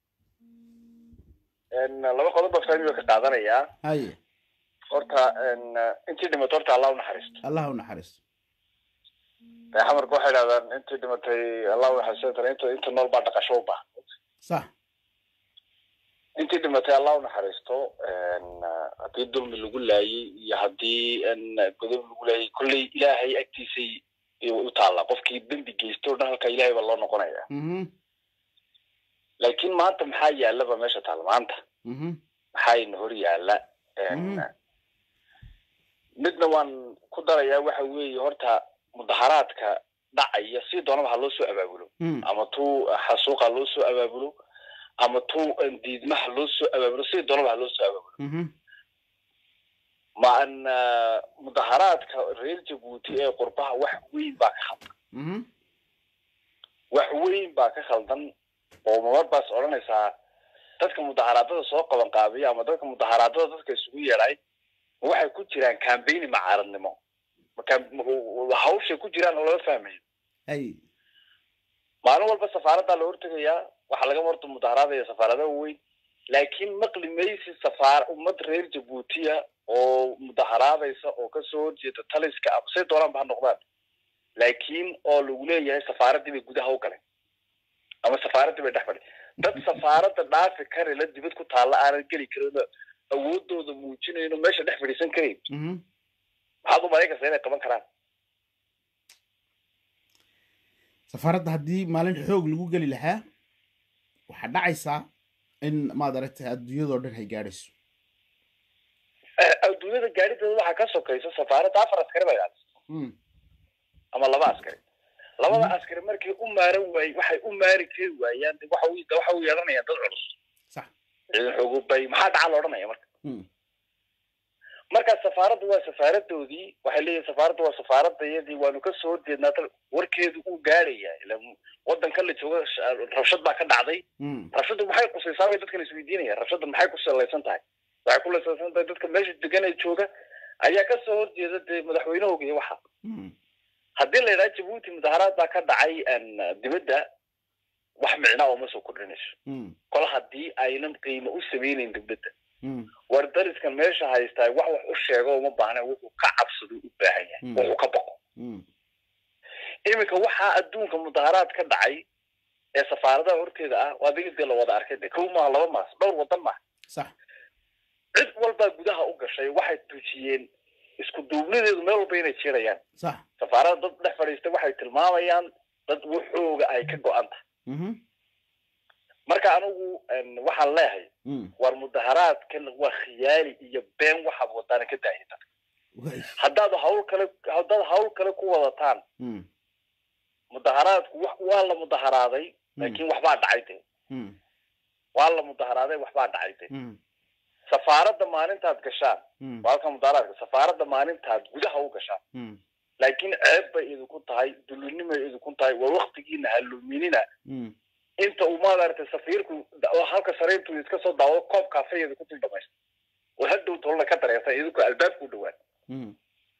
أن لما قضي بفهميو كقاعدنا يا haye horta intii dhimatay horta allah u naxariisto allah u naxariisto xamarka waxay idhahdaan intii dhimatay allah u naxariisto inta inta nool baa dhaqasho u baahan sax intii dhimatay allah u naxariisto haddii dulmi lagu laayay iyo haddii godob lagu laayay kolley ilaahay agtiisay u taalla qofkii dembi geysto o dhan halka ilaahay baa loo noqonaya mhm laakiin maanta maxaa yaallaba meesha taalla maanta mhm maxaa ina hor yaalla Mhm. midna waan ku darayaa waxa weeye horta mudaharaadka dhacaya si doonaba ha loo soo abaabulo mhm ama tuu xasuuqa loo soo abaabulo ama tuu diidmaha loo soo abaabulo si doonaba ha loo soo abaabulo mhm ma an mudaharaadka reer jabuuti ee qurbaha wax weyn baa ka khaldan mhm wax weyn baa ka khaldan oo mamar baas odhanaysaa dadka mudaharaadada soo qaban qaabiya ama dadka mudaharaadada dadka isugu yeedhay ma waxay ku jiraan cambaigni macaaradnimo ma marka m- hawshay ku jiraan oo laga fahmayo hay maalin walba safaaraddaa la hortegayaa waxaa laga horta mudaharaadaya safaaradaha weyn laakiin maqli maysi safaar ummad reer jabuutiya oo mudaharaadaysa oo kasoo horjeeda taliska ama say doonaanba ha noqdaan laakiin oo lagu leeyahay safaaraddii bay gudaha u galeen ama safaaraddii bay dhex fadhi dad safaaradda dhaafi kari la dibad ku taalla aanan geli karin oo awoodooda muujinayn oo meesha dhex fadhiisan karayn mhm maxaad u malayn kartaa inay qaban karaan safaaradda haddii maalin xoog lagu geli lahaa waxaa dhacaysaa in maad aragtay adduunyadoo dhan ay gaadhayso Eh, adduunyada gaadhideeda waxaa ka sokaysa safaaradda afar askari bay ahayd Mm, ama laba askari labada Mhm. askari markay u maaran waay waxay u maari kari waayaan de waxa u waxa u yeelanayaan dad culus sax ciidan xoogubay maxaa dhaca la odhanaya marka Mm, marka safaaraddu waa safaaradoodii waxay leeyihin safaaraddu waa safaaradayadii waanu ka soo horjeednaa dal warkeedu uu gaadhaya ila wadankan la jooga sh- rabshad baa ka dhacday mm, rabshaddu maxay qusaysaa bay dadkan isweydiinayaan rabshadda maxay ku salaysan tahay waxay ku salaysan tahay dadka meesha degan ee jooga ayaa ka soo horjeeda dee madaxweynahooga iyo waxa mm, haddii la yidhaha jabuuti mudaharaad baa ka dhacay een, dibadda wax micnaa uma soo kordhinayso mm, kol haddii aynan qiimo u samaynayn dibadda mm, war dariskan meesha haystaa wax wax u sheego uma baahna wuxuu ka cabsado u baahan yahay Mm. wuxuu ka baqo mm, iminka waxaa adduunka mudaharaad ka dhacay ee safaaradaha horteeda ah waa adiga dee la wada arkay de kow maaha laba maas dhowr wadan maaha sax cid walbaa gudaha u gashay waxay tujiyeen isku duubnideedu meel walba inay jirayaan sax safaarada dad dhex fadhiista waxay tilmaamayaan dad waxooga ay ka go-an tahay mhm marka anigu een, waxaan leeyahay mm, war mudaharaadkan waa khiyaali iyo been waxaad wadaana ka daahita way haddaad hawl kale haddaad hawl kale ku wadataan mm, mudaharaadku wax waa la mudaharaaday laakiin waxbaa dhacay de mm, waa la mudaharaaday waxbaa dhacay de mm, safaaradda maalintaad gashaan mm, waa halka mudaharaadka safaaradda maalintaad gudaha u gashaan mm, laakiin ceeb bay idinku tahay dulinimay idinku tahay waa waktigiina haluminina mm, inta uu maaragtay safiirku da- oo halka sariirtu iska soo daawado koob kaafeya idinku dul dhamaysta oo hadhow tolna ka dareerta idinku albaabku dhawaan mm,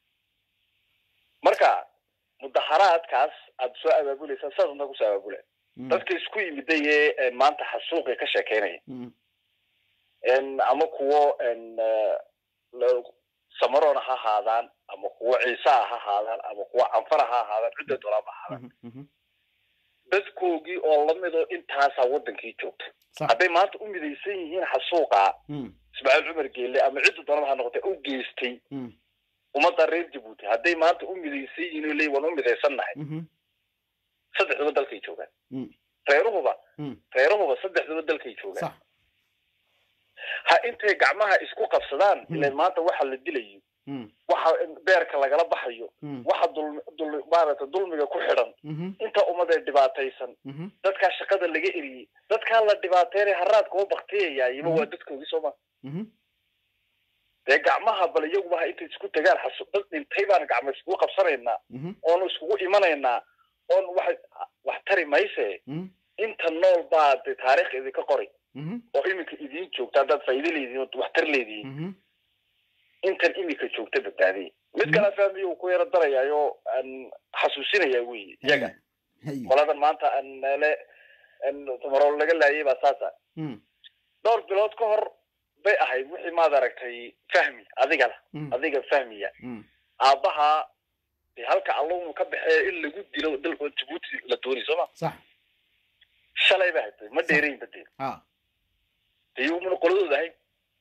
marka mudaharaadkaas aad soo abaabulaysaa sidaas untaa kusoo abaabula mm, dadka isku yimiday ee ee maanta xasuuqi ka sheekeynaya mm, En ama kuwo en eh, la- samarona ha ahaadaan ama kuwo ciisaa ha ahaadaan ama kuwo canfara ha ahaadaan cidda doolaaba ha ahaadaan mhm, mhm, dadkoogii oo lamidoo intaasaa wadankii joogta sax hadday maanta u midaysan yihiin xasuuqa mm, ismaaciil cumar geelle ama cidda doonaba ha noqotay u geystay mm, ummadda reer jabuuti hadday maanta u midaysan yihiin oo leeyihin waan u midaysannahay mhm, saddexduba dalkay joogaan mm, reeruhuba mm, reeruhuba saddexduba dalkay joogaan sax ha intay gacmaha isku qabsadaan Hmm. ileen maanta waxa la dilayo mm, waxa beerka lagala baxayo mm, waxa dul dul maaragtay dulmiga ku xidhan mhm, inta ummad ee dhibaataysan mhm, dadkaa shaqada laga eriyey dadkaa la dhibaateynaya haraadka u baktiyayaayima Mhm. waa dadkoogii sooma mhm, dee gacmaha bal iyaguba ha intay isku tagaan xasu dad dhintay baan gacma iskugu qabsanaynaa mhm, oonu iskugu imanaynaa oon wax wax tari mayse mhm, inta nool baa de taariikh idinka qori mhm, oo iminka idiin joogta haddaad faa'iido leedihiin oo wax tar leedihiin mhm, intan iminka joogta badbaadiyay mid kala fahmiyo uu ku yaro darayaayo aan xasuusinaya wey iyaga hay qoladan maanta aan meele tumarool laga laayay baa saasa mm, dhowr bilood ka hor bay ahayd wixii maad aragtay fahmi adigana mm, adiga fahmiya mm, aabbaha dee halka allownu ka baxee in lagu dilo dalka jabuuti la doonay sooma sax shalay ba hatay ma dheerayn badee ha dee iyagumana qoladooda ahayn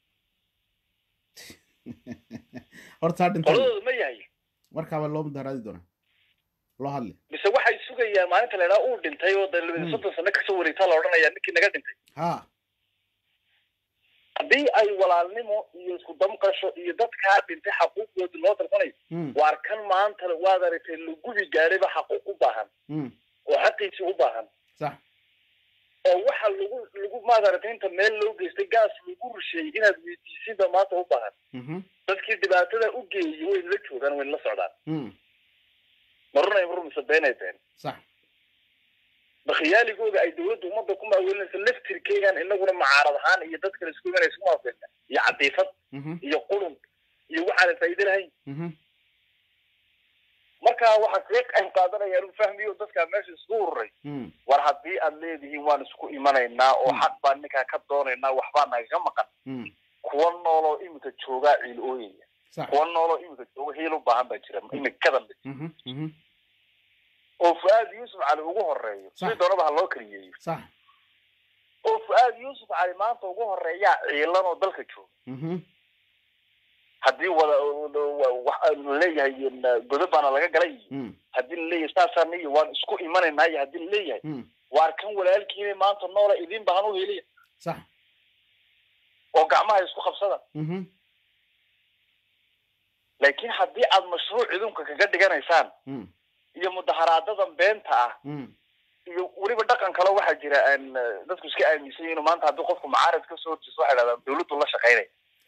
horta ha dhintay qoladooda ma yahay markaaba loo mudaharaadi doonaa loo hadli mise waxay sugayaan maalinta la idhaha uu dhintay oo dee Hmm. labadi soddon sano kasoo wareegtaa la odhanaya ninkii naga dhintay ha haddii ay walaalnimo iyo isku damqasho iyo dadkaa dhintay xaquuqdooda loo dalbanayo mm, waar kan maanta waad aragtay lagubi gaadhayba xaquuq u baahan mm, oo xaqiisii u baahan sax oo waxa lagu lagu maad aragtay inta meel loo geystay gaas lagu rusheeyey inaad weydiisinba maanta u baahan mhm, dadkii dhibaatada u geeyey wayna la joogaan wayna la socdaan mm, ma runay ma rumise beenay been sax bakhiyaaligooda ay dawladda ummadda ku maawelinayso laftirkeegan inaguna macaarad ahaan iyo dad kale isku imanaysa ku maawelina iyo cadiifad mhm, iyo qurun iyo waxaana faa'iido lahayn mhm, marka waxaan kaga qayb qaadanaya inuu fahmiyo dadkaa meesha isku ururay Mm. war haddii aad leedihiin waan isku imanaynaa oo Mm. xaq baan ninkaa ka doonaynaa waxbaa nagaga maqan Mm. kuwa nooloo iminka joogaa ciil ooyaya sax kuwa nooloo iminka jooga hiil u baahan baa jira imikadan Mhm. Mhm. oo fu-aad yuusuf cali ugu horeeyo Sax. si doonaba ha loo kaliyeeyo sax oo fu-aad yuusuf cali maanta ugu horeeyaa ciilan oo dalka jooga Mhm. haddii wada wax laleeyahay godob baana laga galay iyo Mm. haddii laleeyahay saasaan iyo waan isku imanaynaa iyo haddii laleeyahay Mm. waar kan walaalkiina maanta noola idin bahan u heliya sax oo gacmaha isku qabsada Mhm. laakiin haddii aad mashruuc idunka kaga dhiganaysaan Mm. iyo mudaharaadadan beenta ah Mm. iyo weliba dhaqan kale waxaa jira aan eh, dadku iska aaminsan yihiin maanta haddii qofku mucaarad ka soo horjeesto waxay dhahdaan dawladdu la shaqaynaya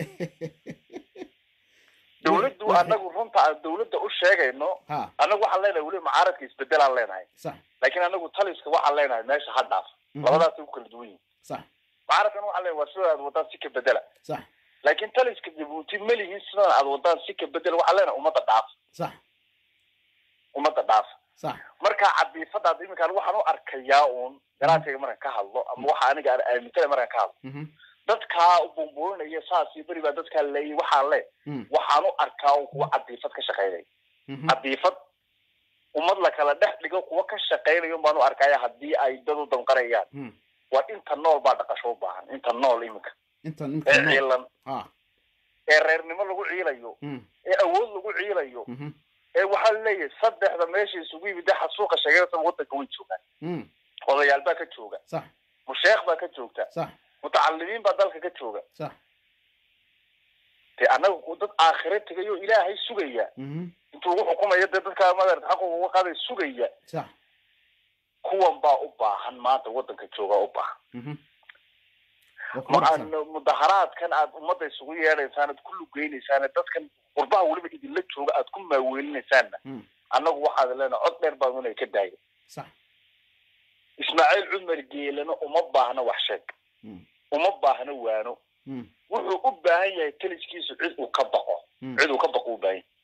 dawladdu Wixii- anagu runta aan dawladda u sheegayno ha anagu waxaan leenahay weliba mucaaradka isbedelaan leenahay sax laakiin anagu taliska waxaan leenahay meesha ha dhaaf Mhm. labadaasay ku kala duwan yihin sax mucaaradkan waxaan leenahay waa sida aad wadaan si ka bedela sax laakiin taliska jabuuti ma lihin sidan aad wadaan si ka bedela waxaan leenahay ummadda dhaaf sax ummadda dhaaf sax marka cadiifadaad iminkaan waxaan u arkayaa uun garaadkayga markaan ka hadlo ama waxa aniga aan aamintana markaan ka hadlo Mhm. dadkaa u bumburinaya saas iyo beri baa dadkaa leeyay waxaan le Mm. waxaan u arkaa un kuwa cadiifad ka shaqaynaya Mhm. cadiifad ummad la kala dhex dhigo kuwa ka shaqaynaya un baan u arkaya haddii ay dad u damqarayaan Mm. waa inta nool baa dhaqasho u baahan inta nool iminka intan ee intan nool. ciilan ha ee reernimo lagu ciilayo Mm. ee awood lagu ciilayo Mhm. ee waxaa leeyahay saddexda meesha isugu yimid de xasuuqa sheegaysa waddanka way joogaan Mm. odayaal baa ka jooga sax musheekh baa ka joogta sax mutacalimiin baa dalka ka jooga sax dee annaga ku- dad aakhire tegayo ilaahay sugaya Mhm. intuu ugu xukumayo dee dadkaa madarata xaqa uga qaaday sugaya sax kuwan baa u baahan maanta waddanka jooga u baahan Mhm. Waa ku ma wanaagsan. aan mudaharaadkan aad ummadda isugu yeedhaysaan aad ku lugeynaysaan dadkan qurbaha weliba idinla jooga aad ku maaweelinaysaanna Mm. annagu waxaad leenahay cod dheer baan inay ka daaya sax ismaaciil cumar geelana uma baahna wax sheeg Mm. uma baahna waano Mm. wuxuu u baahan yahay taliskiisu cid uu ka baqo Mm. cid uu ka baqo u baahan yahay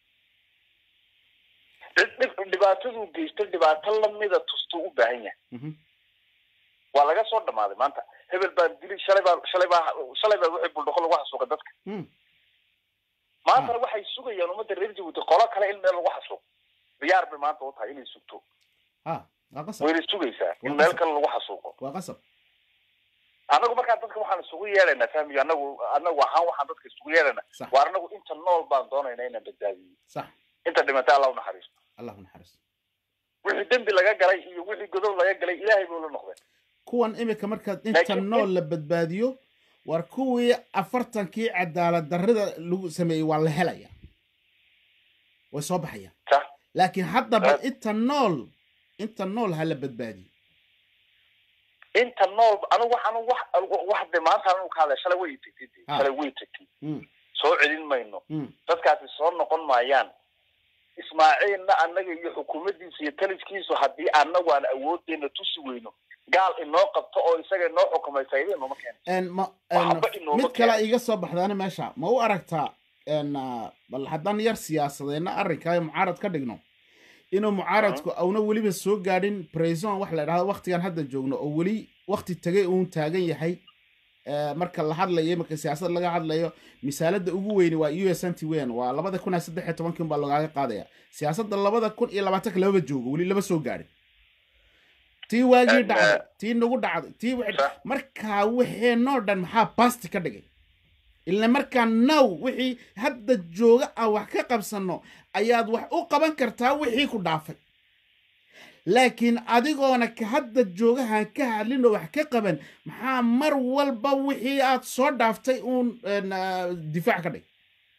cid dhib- dhibaataduu geysto dhibaato lamida tustuu u baahan yahay Mhm. waa laga soo dhamaaday maanta hebel baan dili shalay baa shalay baa shalay baa wixii buldhaqo lagu xasuuqa dadka Mm. maantana waxay sugayaan ummadda reer jabuuti qolo kale in meel lagu xasuuqo diyaar bay maanta u tahay inay sugto ha waa qasab wayna sugaysaa in Waa meel qasab. kale lagu xasuuqo waa qasab annagu markaa dadka waxaan isugu yeedhaynaa fahmiyo annagu annagu ahaan waxaan dadka isugu yeedhaynaa sax waa annagu inta nool baan doonaynaa inaan badbaadiyo sax inta dhimatay allah u naxariisto allah u naxariisto wixii dembi laga galay iyo wixii godob laga galay ilaahay buu la noqday kuwan imika markaad inta Laakiin- nool la badbaadiyo war kuwii afartankii cadaalad darrida lagu sameeyey waa la helaya way soo baxayaan sax laakiin haddaba Aad- inta nool inta nool ha la badbaadiyo inta nool anigu waxaan wax wax de maanta anigu ka hadlay shalay way tagtay dee. Ah. shalay way tagtay Mm, soo celin mayno mm, dadkaasi soo noqon maayaan ismaaciilna annaga iyo xukuumaddiisa iyo taliskiisu haddii annagu aan awooddeena tusi weyno gaal inoo qabto oo isaga inoo xukumay faa'iido inooma keeno En ma- Waxba en inooma mid kale keeno. iga soo baxdaana meesha ma u aragtaa en ah, bal haddaan yar siyaasadeenna arrinkaa mucaarad ka dhigno inuu mucaaradku auna weliba soo gaadhin preson wax la idhahdo waktigan hadda joogno oo weli wakti tegay uun taagan yahay Eh, marka la hadlayo marka siyaasad laga hadlayo misaalada ugu weyni waa u s n t wen waa labada kun iyo saddex iyo tobankii baa logaaga qaadaya siyaasadda labada kun iyo labaatanka lababa joogo weli lama soo gaadhin tii waagii En, dhacday eh, tii nagu dhacday tii wixii- Sax. markaa wixeenoo dhan maxaa basti ka dhigay ila markaa now wixii hadda jooga aan wax ka qabsano ayaad wax u qaban kartaa wixii ku dhaafay laakiin adigoona ka hadda joogahan ka hadlin oo wax ka qaban maxaa mar walba wixii aad soo dhaaftay uun en, ah, difaac ka dhig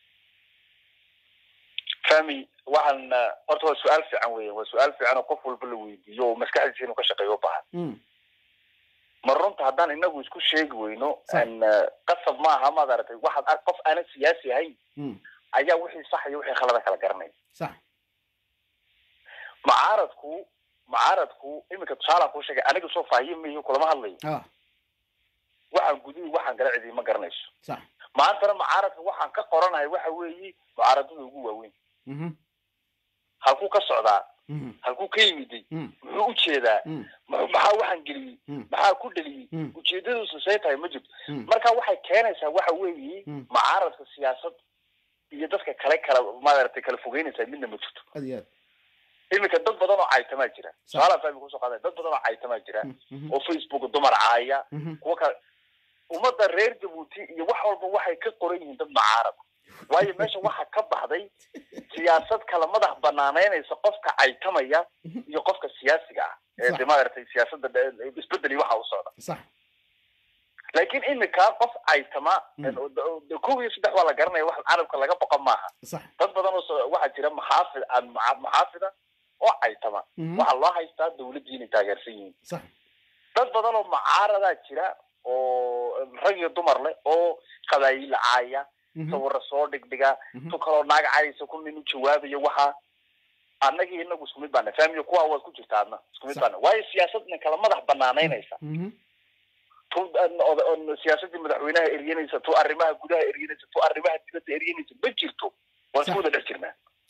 fahmi waxaan uh, horta waa su-aal fiican weeyaan waa su-aal fiican oo qof walba la weydiiyo oo maskaxdiisa inuu ka shaqeeyo u baahan Mm, ma runta haddaan inagu isku sheegi weyno Sax. en, uh, qasab maaha maad aragtay waxaad ark qof aanan siyaasi ahayn mm, ayaa wixii sax iyo wixii khalada kala garanaya sax mucaaradku mucaaradku iminka tusaalaan kuu sheegay aniga soo faahiye miyo kulama hadlayo ah waxaan gudihi waxaan gala cidi ma garanayso sax maantana mucaaradka waxaan ka qoranahay waxa weeye mucaaradada ugu waaweyn mhm, halkuu ka socdaa Mhm. halkuu ka yimiday Mm. muxuu ujeedaa Mm. muxuu- maxaa waxaan geliyey Mm. maxaa ku dheliyey Mm. ujeedadiisu say tahay ma jirto Mm. marka waxay keenaysaa waxa weeye Mm. mucaaradka siyaasad iyo dadka kale kala maaragtay kala fogeynaysaa midna ma jirto aad iyo aad iminka dad badan oo caytamaa jira Sax. su-aalaan fahmi kusoo qaaday dad badan oo caytamaa jira Mm. Mhm. oo facebook dumar caaya Mhm. kuwa kale ummadda reer jabuuti iyo wax walba waxay ka qoran yihiin dad mucaarad waayo meesha waxaa ka baxday siyaasad kala madax banaanaynaysa qofka caytamaya iyo qofka siyaasiga ah ee Sax. de maaragtay siyaasadda dhe- isbedel iyo waxa u socda sax laakiin iminka qof caytama Mm. de kow iyo saddex waa la garanaya wax carabka laga boqon maaha sax dad badan oo so- waxaa jira maxaafid aan maca- maxaafida oo caytama Mhm. waxaa loo haystaa dawladdii inay taageersan yihiin sax dad badan oo mucaaradaa jira oo rag iyo dumar leh oo qabaayil caaya Mhm. sawirra soo dhigdhiga Mhm. tu kaloo naag cayaysa ku nin u jawaabayo waxa annagii inagu isku mid baana fahmiyo kuwaa waad ku jirta adna isku mid Sax. baana waayo siyaasadna kala madax banaanaynaysa Mhm. tu an- od- on- siyaasadii madaxweynaha eryanaysa tu arrimaha gudaha eryanaysa tu arrimaha dibadda eryanaysa ma jirto waan Sax. isku wada dhex jirnaa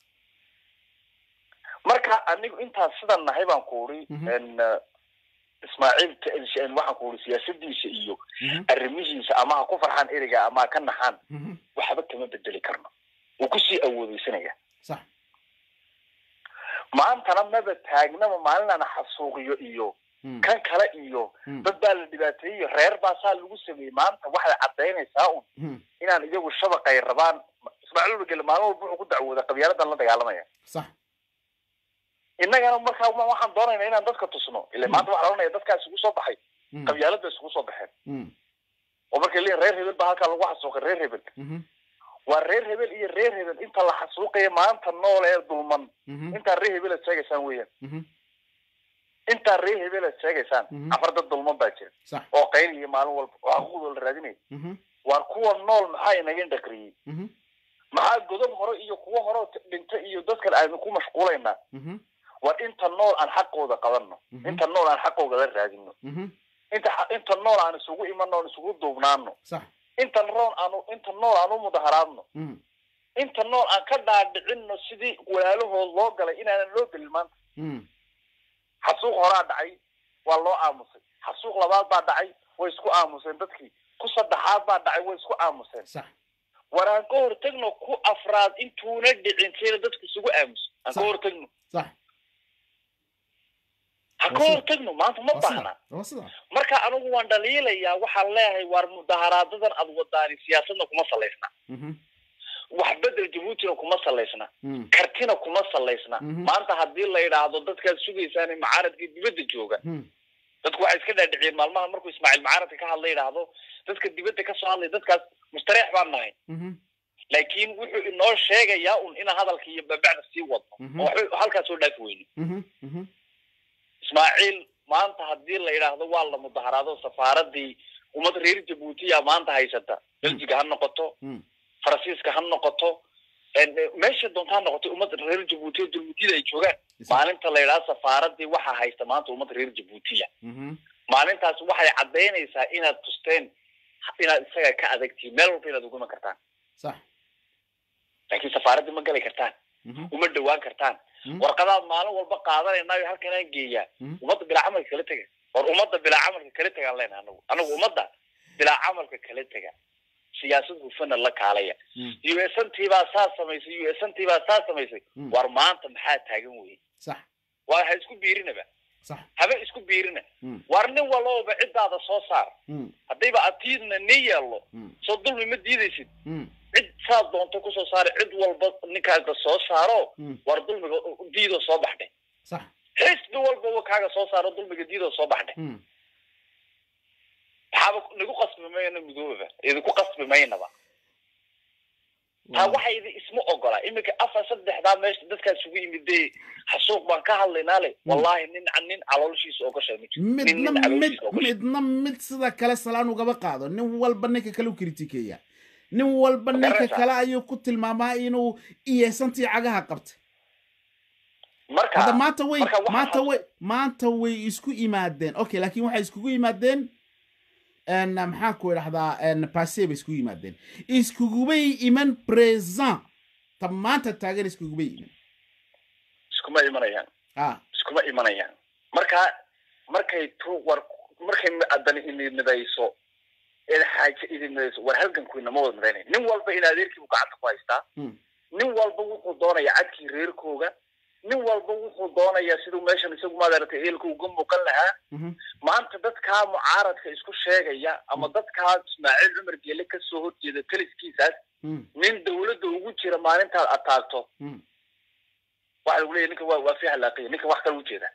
marka anigu intaas sidan nahay baan ku uri Mhm. n ismaaciil t- waxaan ku uri siyaasadiisa iyo Mhm. arrimihiisa ama ha ku farxaan ereyga ama ha ka naxaan Mhm. waxba kama bedeli karno wuu kusii awoodeysanaya sax maantana maba taagnaba maalinana xasuuqiyo iyo Mm. kan kale iyo Mm. dad baa la dhibaateeyey reer baa saa lagu sameeyey maanta waxay cadaynaysaa un Mhm. inaan iyagu shabaqay rabaan ismaaciil urgele maalin walba wuxuu ku dacwooda qabyaaladan la dagaalamaya sax innagana markaa ma- waxaan doonayna inaan dadka tusno ile maanta waxaa oranaya dadkaa isugu soo baxay Mm. qabyaalada isugu soo baxeen Mm. oo markay leeyihin reer hebel baa halkaa lagu xasuuqay reer hebel Mhm. waa reer hebel iyo reer hebel inta la xasuuqaya maanta nool ee dulman Mhm. intaa reer hebel aad sheegaysaan weeyaan Mhm. intaa reer hebel aad sheegaysaan Mhm. afar dad dulman baa jira sax oo qayliya maalin walba oo xaquuqdooda la raadinaya Mhm. waar kuwa nool maxaa inaga indhakriyey Mhm. maxaa godob hore iyo kuwo hore dhinta iyo dadkan aynu ku mashquulaynaa Mhm. war inta nool aan xaqooda qabanno Mhm. inta nool aan xaqooda la raadino Mhm. inta xa- inta nool aan isugu imano aan isugu duubnaano sax inta nool aanu inta nool aan u mudaharaadno Mhm. inta nool aan ka dhaadhicino sidii walaalahood loo galay inaanan loo gelin maanta Mhm. xasuuq horaa dhacay waa loo aamusay xasuuq labaad baa dhacay way isku aamuseen dadkii ku saddexaad baa dhacay way isku aamuseen sax war aan ka hortagno ku afraad intuuna dhicin sina dadku isugu aamuso aan ka Sax. hortagno sax ha ka Waa sida- hortagno maanta ma waa baahna sida waa sida marka anigu waan dhaliilayaa waxaan leeyahay waar mudaharaadadan aad wadaani siyaasadna kuma salaysna Mhm. wax bedel jabuutina kuma salaysna Mhm. kartina kuma salaysna Mhm. maanta haddii la yidhaahdo dadkaad sugaysaan mucaaradkii dibadda jooga Mhm. dadku waxay iska dhaadhiciyeen maalmaha markuu ismaaciil mucaaradka ka hadla yidhaahdo dadka dibadda ka soo hadlay dadkaas mustareex baan nahay Mhm. laakiin wuxuu inoo sheegayaa un inaan hadalka iyo babacda sii wadno Mhm. oo waxba halkaas soo dhaafi weyno Mhm. Mhm. ismaaciil maanta haddii la yidhaahdo waa la mudaharaado safaaradii ummad reer jabuutiya maanta haysata beljiga ha noqoto Mhm. faransiiska ha noqoto en- eh, meesha doonta ha noqoto ummad reer jabuutiya dulmudida ay joogaan Sax. maalinta la yidhaahdo safaaradii waxaa haysta maanta ummad reer jabuutiya Mhm. maalintaas waxay caddaynaysaa inaad tusteen inaad isaga ka adagtihiin meel walba inaad ugu iman kartaan sax laakiin safaaradii ma gali kartaan Mhm. uma dhawaan kartaan Mhm. warqadaad maalin walba qaadanaynayo halkanaan geeyaa Mhm. ummadda bilaa camalka kala tega war ummadda bilaa camalka kala tegaan leenahay anagu anagu ummadda bilaa camalka kala tega siyaasad hufana la kaalaya Mhm. u s n t baa saa samaysay u s n t baa saa samaysay Mhm. war maanta maxaa taagan weye sax war ha isku biirinaba sax haba isku biirina Mhm. war nin walbaba ciddaada soo saar Mhm. haddayba atiidna ni yeello Mhm. soo dulmi ma diidaysid Mhm. cid saad doonto kusoo saara cid walba ninkaaga soo saaro Mhm. war dulmiga diidoo soo baxdhay sax xisbi walbaba kaaga soo saaro dulmiga diidoo soo baxdhay Mhm. maxaaba nagu qasbi mayna midoobaba idinku qasbi maynaba taa waxa idi isma ogola iminka afar saddexdaa meesha dadkaa isugu yimidee xasuuq baan ka hadlaynaa le wallahi nin nin caloolshiisa ogosha ma jiro nin midna nin mid caloolshiisa ogosha midna mid sida kale salaan ugaba qaado nin walba ninka kale u kritikeeya nin walba ninka Garanaysaa. kale ayuu ku tilmaamaa inuu iyeesantii cagaha qabtay marka hadda maanta way marka waxaa maanta xasuus- way maanta way isku yimaadeen okay laakiin waxay iskugu yimaadeen n maxaa ku idhahdaa n passé bay iskugu yimaadeen iskugubay iman present ta maanta taagan iskugubay iman iskuma imanayaan ah iskuma imanayaan marka markay tu war markay adan idinmidayso ee xaaje idinmidayso war halgankuina ma wada midaynay nin walba in adeerkiibu gacanta ku haystaa Mm. nin walba wuxuu doonaya cadkii reerkooga nin walba wuxuu doonayaa siduu meeshan isagu maadaragtay eelka uga muuqan lahaa mhm, maanta dadkaa mucaaradka isku sheegaya ama dadkaa ismaaciil cumar geele kasoo horjeeda taliskiisaas mm, nin dawladda ugu jira maalintaad ataagto mm. waxa lagu leeyahy ninka waa waa fi halaaqiya ninka wax kale ujeeda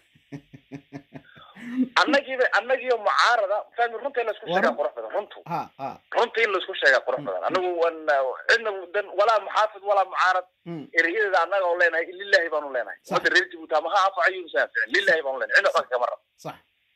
annagiiba annagiyo mucaarada fahmi runta in laisku sheegaa War- qurux badan runtu ha ha runta in laisku sheegaa qurux badan anagu wan cidna dan walaa muxaafid walaa mucaarad mm, erayadeeda annaga oo leenahay lilahi baanu leenahay Sax. ummadda reer jibuuti ama ha anfacayo inuusan anficin lilahi baanu leenahay cidna waxba kama rabo sax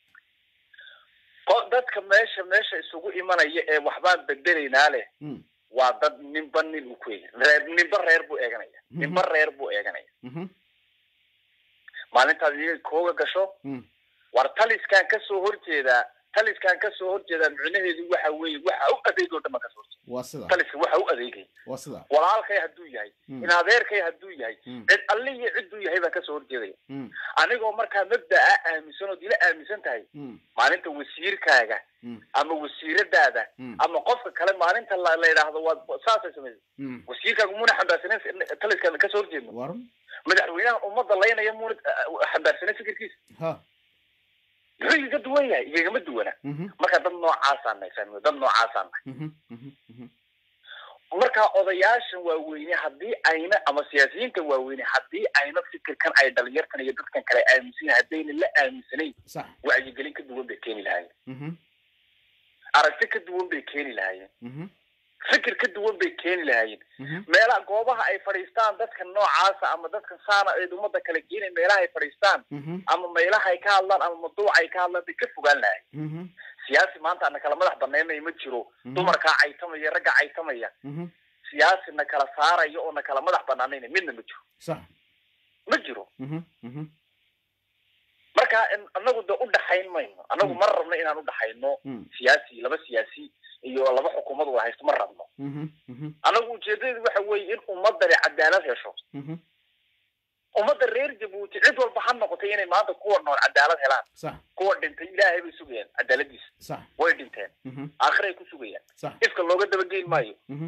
ko- dadka meesha meesha isugu imanaya ee waxbaan bedelaynaa leh mm, waa dad ninba nin uu ku eegay reer ninba reer buu eeganaya Mhm. ninba reer buu eeganaya mhm, maalintaad iyaga kooga gasho mm, war taliskan kasoo horjeedaa taliskan kasoo horjeedaa micnaheedu waxa weeye waxa u adeegay oo dhan baan kasoo horjeeda waa sida taliska waxa u adeegay waa sida walaalkay hadduu yahay Mm. in adeerkay hadduu yahay Mm. cid alle iyo cidduu yahay baan kasoo horjeedaya mm, anigoo markaa mabda'a aaminsan ood ila aaminsan tahay mm, maalinta wasiirkaaga mm, ama wasiiradaada Mm. ama qofka kale maalinta la la yidhaahdo waad saasay samaysay mm. wasiirkaaga muuna xambaarsanen taliskan kasoo horjeedno waran madaxweynaha ummadda laynaya muuna uh, xambaarsanen fikirkiisa ha muxuu iga duwan yahay igagama duwana mhm, marka dad noocaasaan nahay fahmi dad noocaasaan nahay mhm, mhm, mhm, marka odayaashan waaweyne haddii ayna ama siyaasiyiinta waaweyne haddii ayna fikirkan ay dhalinyartan iyo dadkan kale aaminsan yahay haddayna la aaminsanayn sax wacyigelin ka duwan bay keeni lahaayeen mhm, aragti ka duwan bay keeni lahaayeen mhm, fikir ka duwan bay keeni lahaayeen mhm, meelaha goobaha ay fadhiistaan dadka noocaasa ama dadka saana ee ummadda kala geenay meelaha ay fadhiistaan mhm, ama meelaha ay ka hadlaan ama mawduuca ay ka hadlaan bay ka fogaan lahaayeen mhm, siyaasi maanta ana kala madax banaynaya ma jiro Mhm. dumarkaa caytamaya ragga caytamaya mhm, siyaasi na kala saaraya oo na kala madax banaanayna midna ma jiro sax ma jiro mhm, mhm, marka in- anagu de udhaxayn mayno anagu Mm. ma rabno inaan udhaxayno mm, siyaasi laba siyaasi iyo laba xukuumad wada haysto ma rabno mhm, mhm, anagu ujeedadeedu waxa weeye in ummadani cadaalad hesho mhm, ummadda reer jabuuti cid walba ha noqotay inay maanta kuwa nool cadaalad helaan sax kuwa dhintay ilaahay bay sugayaan cadaaladiisa sax way dhinteen mhm, aakhira ay ku sugayaan sax ifka looga dabageyn maayo mhm,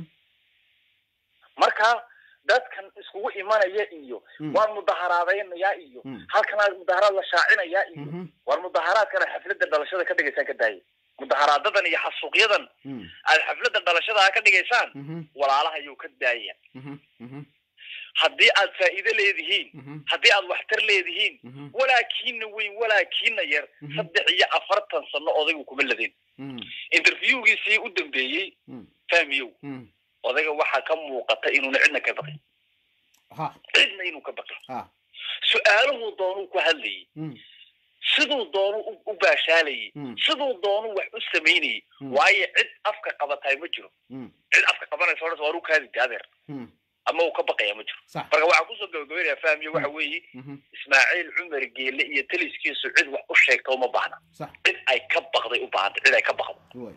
marka dadkan iskugu imanaya iyo Mm. waan mudaharaadaynayaa iyo Mm. halkanaa mudaharaad la shaacinayaa iyo mhm, war mudaharaadkana xafladda dhalashada ka dhigaysaan ka daaya mudaharaadadan iyo xasuuqyadan mm, aad xafladda dhalashada ka dhigaysaan mhm, walaalaha ayuu ka daaya mhm, mhm, haddii aad faa'iido leedihiin mhm, haddii aad waxtar leedihiin mhm, walaakiina weyn walaakiina yar Mhm. saddex iyo afartan sano odaygu kuma ladin mm, interviewgiisii u dambeeyey mm, fahmiyow mm, odayga waxaa ka muuqata inuuna cidna ka baqin ha cidna inuu ka baqin ha su-aaluhuu doonuu ku hadlayay mm, siduu doonu u- u baashaalayay Mm. siduu doonu wax u samaynayay Mm. waayo cid afka qabataay ma jiro mm, cid afka qabanaysa odhan waa uu kaadi adeer mm, ama uu ka baqaya ma jiro sax marka waxaa kusoo gabagabeynaya fahmiyo waxa weeye mhm, ismaaciil cumar geele iyo taliskiisu cid wax u sheegta uma baahna sax cid ay ka baqday u baahantay cid ay ka baqdo way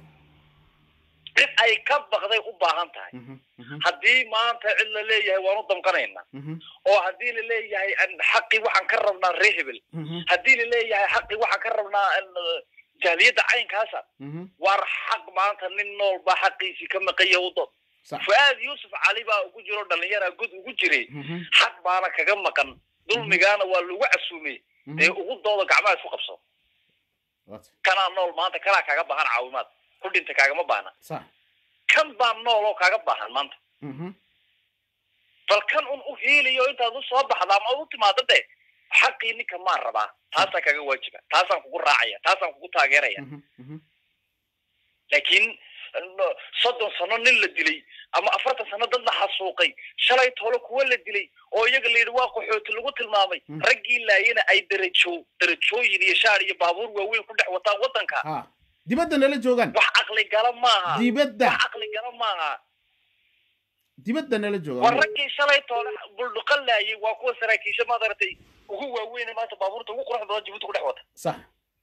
cid ay ka baqday u baahan tahay mhm, mhm, haddii maanta cid la leeyahay waan u damqanaynaa mhm, oo haddii la leeyahay an xaqii waxaan ka rabnaa ree hebel mhm, haddii la leeyahay xaqii waxaan ka rabnaa an, uh, jahliyadda caynkaasa mhm, war xaq maanta nin nool baa xaqiisii ka maqanya u dod sax fuaad yuusuf cali baa ugu jiro dhallinyara god ugu jiray mhm, xaq baana kaga maqan dulmigaana waa lagu casuumay dee mhm, ugu dooda gacmaha isku qabso waata kanaa nool maanta kanaa kaaga baahan caawimaad ku dhinta kaagama baahna sax kan baa nool oo kaaga baahan maanta mhm, bal kan un u hiiliyo intaad u soo baxda ama u timaado de xaqii ninka maan rabaa taasaa kaga waajiba taasaan kugu raacaya taasaan kugu taageeraya mhm, mhm, laakiin no- soddon sano nin la dilay ama afartan sano dad la xasuuqay shalay toole kuwa la dilay oo iyaga la yidhi waa qaxooti lagu tilmaamay Mm. raggii laayana ay darajo darajooyin iyo shaar iyo baabuur waaweyn ku dhex wataan waddanka ha dibadda nala joogaan wax caqli gala maaha dibadda wax caqli gala maaha dibadda nala waa joogaan raggii shalay toole buldhuqan laayay waa kuwa saraakiisha maadaragtay ugu waaweyne maanta baabuurta ugu quruxda badan jibuuti ku dhex wata sax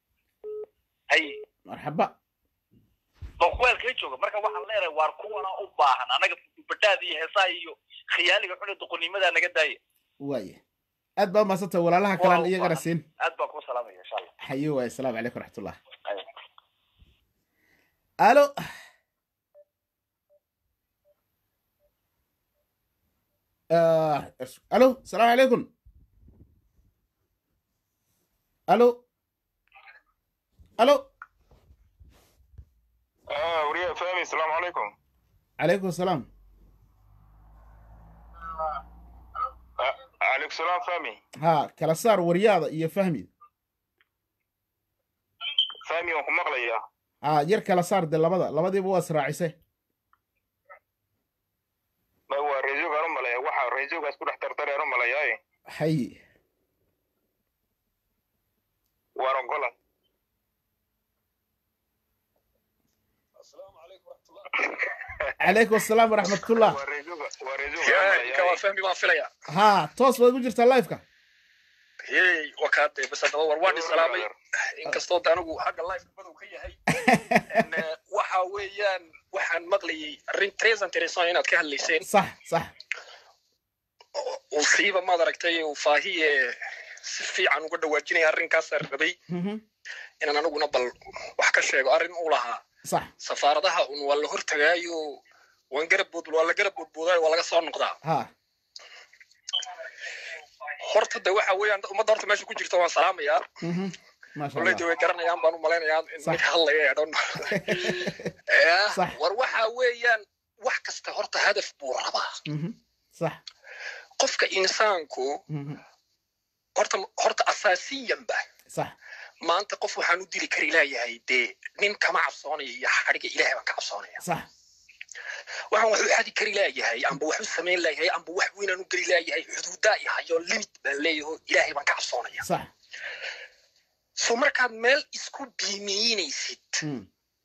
hay marxaba oo kuweelkay jooga marka waxaan leenahay waar kuwana u baahan anaga badhaada iyo heesaa iyo khiyaaliga xune doqonimadaa naga daaya waaye aad baa mahadsantay walaalaha kalaan Waa- iyagana waa- siin aad baan kuu salaamaya insha allah xayo waay asalaamu calaykum waraxmatullah Ay. alo آه، الو السلام عليكم الو الو اه وريا فهمي السلام عليكم عليكم السلام آه عليكم السلام فهمي ها kala saar waryaada iyo fahmi فهمي وكم مغلية ha yar kala saar de labada labadiiba waa israacisay ما هو ريزوك رملية وحا ريزوك اسكو دح ترتري رملية اي xayi ورنقلا calaykum asalaam waraxmatullah وريزوك وريزوك ka waa رملية fahmi baan filaya ha toos baad ku jirtaa liveka hey wakaade bas haddaba war waan islaamay inkastoo de anigu xagga life madow ka yahay En, eh, waxa weeyaan waxaan maqlayay arrin tres interesant inaad ka hadlayseen sax sax uu siiba maad aragtay uu faahiye si fiican uga dhawaajinaya arrinkaasaan rabay Mhm. inaan aniguna bal wax ka sheego arrin uu lahaa sax safaaradaha un waa la hortagaayo waan garab bood waa la garab boodboodaayo waa laga soo noqdaa ha horta de waxa weeyaan ummadda horta meesha ku jirta waan salaamayaa Mhm. maasha koley de allah way garanayaan baan u malaynayaa in Sax. mid hadlaya ee dhan Eh, Sax. war waxa weeyaan wax kasta horta hadaf buu rabaa Mhm. sax qofka insaanku Mhm. horta horta asaasiyanba sax maanta qof waxaan u dili kari laayahay dee nin kama cabsoonaya iyo xadhiga ilaahay baan ka cabsoonaya sax waxaan wax u xadi kari laayahay amba wax u samayn laayahay amba wax weynaan u geli laayahay xuduudaa ihayo limit baan leeyaho ilaahay baan ka cabsoonaya sax so markaad meel isku biimiinaysid Mm.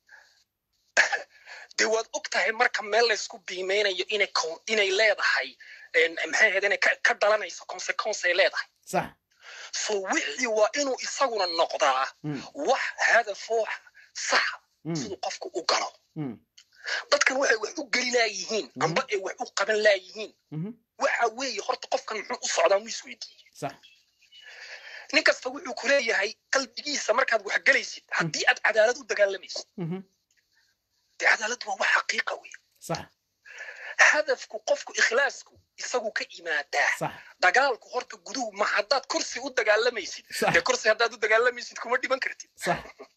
dee waad og tahay marka meel laysku biimeynayo inay con- inay leedahay en, maxay ahayd inay ka- ka dhalanayso consequence ay leedahay sax so wixii waa inuu isaguna noqdaa Mm. wax hadafoo saxa Mm. siduu qofku u galo Mm. dadkan waxay wax u geli laayihiin Mhm. amba ay wax u qaban laayihiin Mhm. waxa weeye horta qofkan muxuu u socdaa mu isweydiiyey sax nin kasta wuxuu ku leeyahay qalbigiisa markaad wax gelaysid haddii aad cadaalad u dagaalamaysid Mhm. dee cadaaladdu waa wax xaqiiqa wey sax hadafku qofku ikhlaasku isagu ka imaadaa sax dagaalku horta guduhu ma haddaad kursi u dagaalamaysid Sax. dee kursi haddaad u dagaalamaysid kuma dhiban kartid sax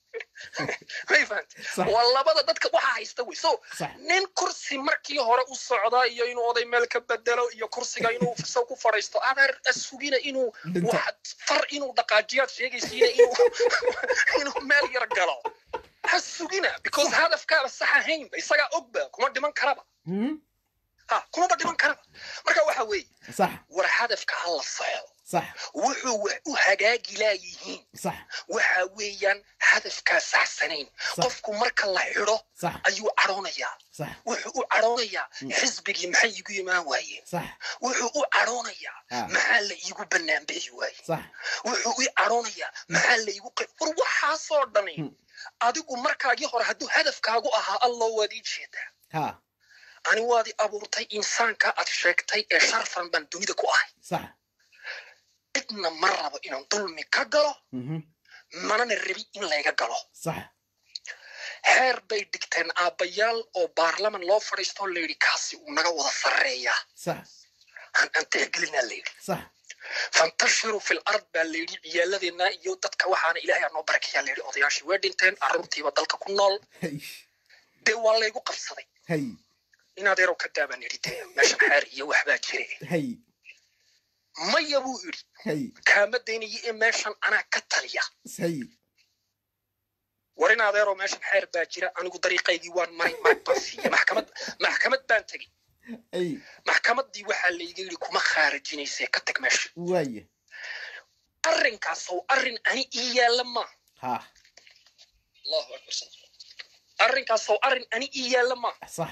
may fahantay Sax. waa labada dadka waxa haysta wey so sax nin kursi markii hore u socda iyo inuu oday meel ka bedelo iyo kursiga inuu isaw ku fadhiisto adeer asugina inuu Dhinto. waxaad far inuu dhaqaajiyaad sheegaysiina inuu inuu meel yar galo ha sugina because hadafkaaba sax ahaynba isagaa ogba kuma dhiman karaba Mhm. ha kumaba dhiman karaba marka waxa weeye sax war hadafka ha la saxo sax wuxuu wax u hagaagi laayihiin sax waxa weeyaan hadafkaa saxsanayn Sax. qofku marka la xidho sax ayuu cadhoonayaa sax wuxuu u cadhoonayaa xisbigii maxay iigu imaan waayeen sax wuxuu u cadhoonayaa Ah. maxaa la iigu banaanbixi waaye sax wuxuu u cadhoonayaa maxaa la iigu qe- war waxaasoo dhani Hmm. adigu markaagii hore hadduu hadafkaagu ahaa allah waad ii jeedaa ha ani waad i abuurtay insaanka aad sheegtay ee sharfan baan dunida ku ahay sax cidna ma rabo inaan dulmi ka galo Mhm. manana rabi in layga galo sax heer bay dhigteen aabbayaal oo baarlaman loo fadhiistoo layidhi kaasi uu naga wada sarreeyaa sax aan aan tixgelinaa layidhi sax fantashiru fil ard baa layidhi ciyaaladeenna iyo dadka waxaana ilaahay aa noo barakeeyaa layidhi odayaashii way dhinteen carruurtiiba dalka ku nool hay dee waa laygu qabsaday hay inaad yarow ka daabaan yidhi dee meeshan xeer iyo waxbaa jire hay maya buu yidhi hay kaama daynayo ee meeshan anaa ka taliya hay war in adeeroo meeshan xeer baa jira anigu dariiqaygii waan maray marag baan siiyey maxkamad maxkamad baan tegey hay maxkamaddii waxaa layga yidhi kuma khaarajinaysee ka tag meesha waaye arrinkaas oo arrin ani ii yaalla ma ha allahu akbar arrinkaas oo arrin ani ii yaalla ma sax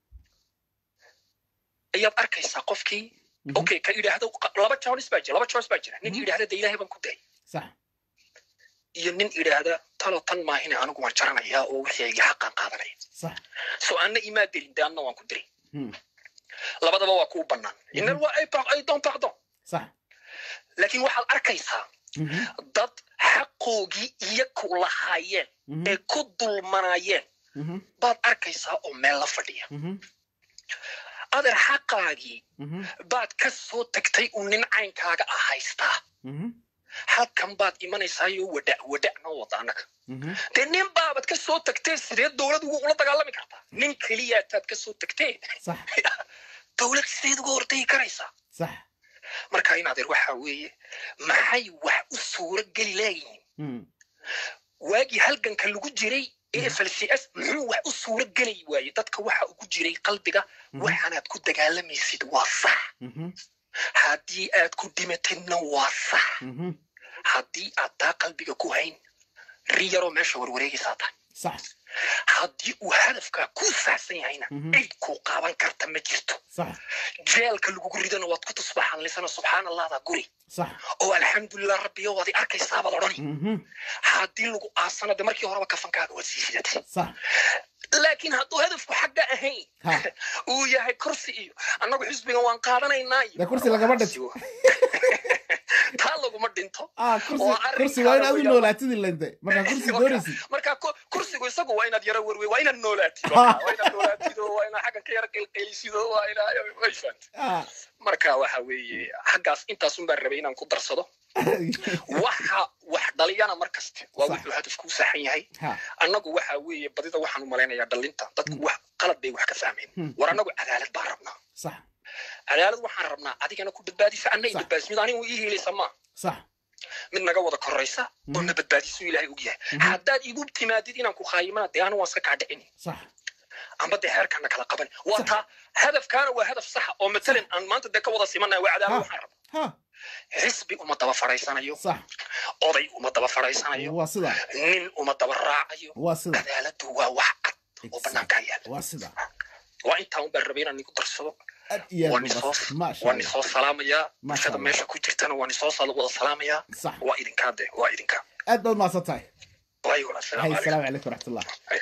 ayaad arkaysaa qofkii Mhm. okay ka idhaahdo laba choice baa jira laba choice baa jira nin Mhm. idhaahda de ilaahay baan ku dayay sax iyo nin idhaahda talo tan maahine anigu waan jaranayaa oo wixii iga xaqaan qaadanaya sax so anna imaa dirin de anna waan ku diray Hmm. labadaba waa kuu bannaan inal waa ay par- ay don pardon sax laakiin waxaad arkaysaa Mhm. dad xaqoogii iyaku lahaayeen Mhm. ee ku dulmanayeen Mhm. baad arkaysaa oo meel la fadhiya Mhm. adeer xaqaagii Mhm. baad ka soo tagtay uu nin caynkaaga ah haystaa Mhm. halkan baad imanaysaayoo wadha wadha noo wada annaga Mhm. dee nin baabad ka soo tagtee sidee dowlad ugu ula dagaalami kartaa nin keliyaataad ka soo tagtee sax dowlad sideed uga hortegi karaysaa sax marka in adeer waxaa weeye maxay wax u suuro geli leeyihiin Mhm. waagii halganka lagu jiray ee flcs muxuu wax u suuro geli waaye dadka waxa ugu jiray qalbiga Mhm. waxaanaad ku dagaalamaysid waa sax Mhm. haddii aad ku dhimatidna waa sax Mhm. haddii aad taa qalbiga ku hayn ri yaroo meesha warwareegaysaa tahay sax haddii uu hadafkaa ku saxsan yahayna Mhm. cid kuu qaaban karta ma jirto sax jeelka lagugu ridana waad ku tusbaxanlisana subxaan allahda guri sax oo alxamdulilah rabbiyo waad i arkaysaabad odhani Mhm. haddii lagu aasana de markii horeba kafankaaga waad sii sidatay sax laakiin hadduu hadafku xagga ahayn ha uu yahay kursi iyo annagu xisbigan waan qaadanaynaa iyo dee kursi lagama dhinto taa laguma dhinto ah kursi oo arrinka kursi waa inaad u weeyaan. noolaatid ilante markaa kursi doonaysid marka ku- kursigu isagu waa inaad yara werwe waa inaad noolaatid Ha. waa inaad noolaatid oo waa inaad xaggan ka yara qeylqeylisid oo waa inaa way fahamtay ah marka waxa weeye xaggaas intaasun baan rabay inaan ku darsado waxa wax dhaliyana mar kaste waa Sax. wuxuu hadafku u saxan yahay ha annagu waxa weeye badida waxaan u malaynayaa dhalinta dadku wax qalad bay wax ka fahmeen Hmm. war annagu cadaalad baan rabnaa sax cadaalad waxaan rabnaa adigana ku badbaadisa anna i Sax. badbaadis mid anigu ii hiilaysa maa sax mid naga wada koraysa oo Mhm. na badbaadisu ilaahay og yahay Mhm. haddaad igu timaadid inaan ku khaayimana dee anu waan iska kaa dhicini sax amba dee xeerkaana kala qaban waa Sax. taa hadafkaana waa hadaf saxa oo matalan aan maanta dee ka wada simanaya waa cadaalad Ha. waxaan rabaa ha xisbi uma daba fadhaysanayo sax oday uma daba fadhaysanayo waa sida nin uma daba raacayo waa sida cadaaladu waa wax cad oo banaankaa yaala waa sida waa intaa un baan rabay inaan igu darsado aad iyo waan aad u isoo bas maasha waan allah isoo salaamayaa Masha bulshada Allah. meesha ku jirtana waan isoo sal- wada salaamayaa sax waa idinkaa de waa idinkaa aad baad mahadsan tahay waayo walaal hay salaamu calaykum asalaamu calaykum waraxmatullah Hay.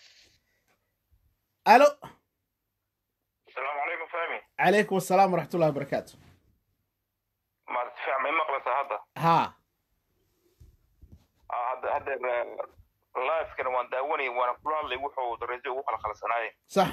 alo asalaamu calaykum fahmi calaykum asalaam waraxmatullahi wabarakaatu maad si fiican ma i maqlaysaa hadda ha Ah, hadda hadda live-kana waan daawanayay waana kula hadlay wuxuu darajada ugu kala khalsanaayay sax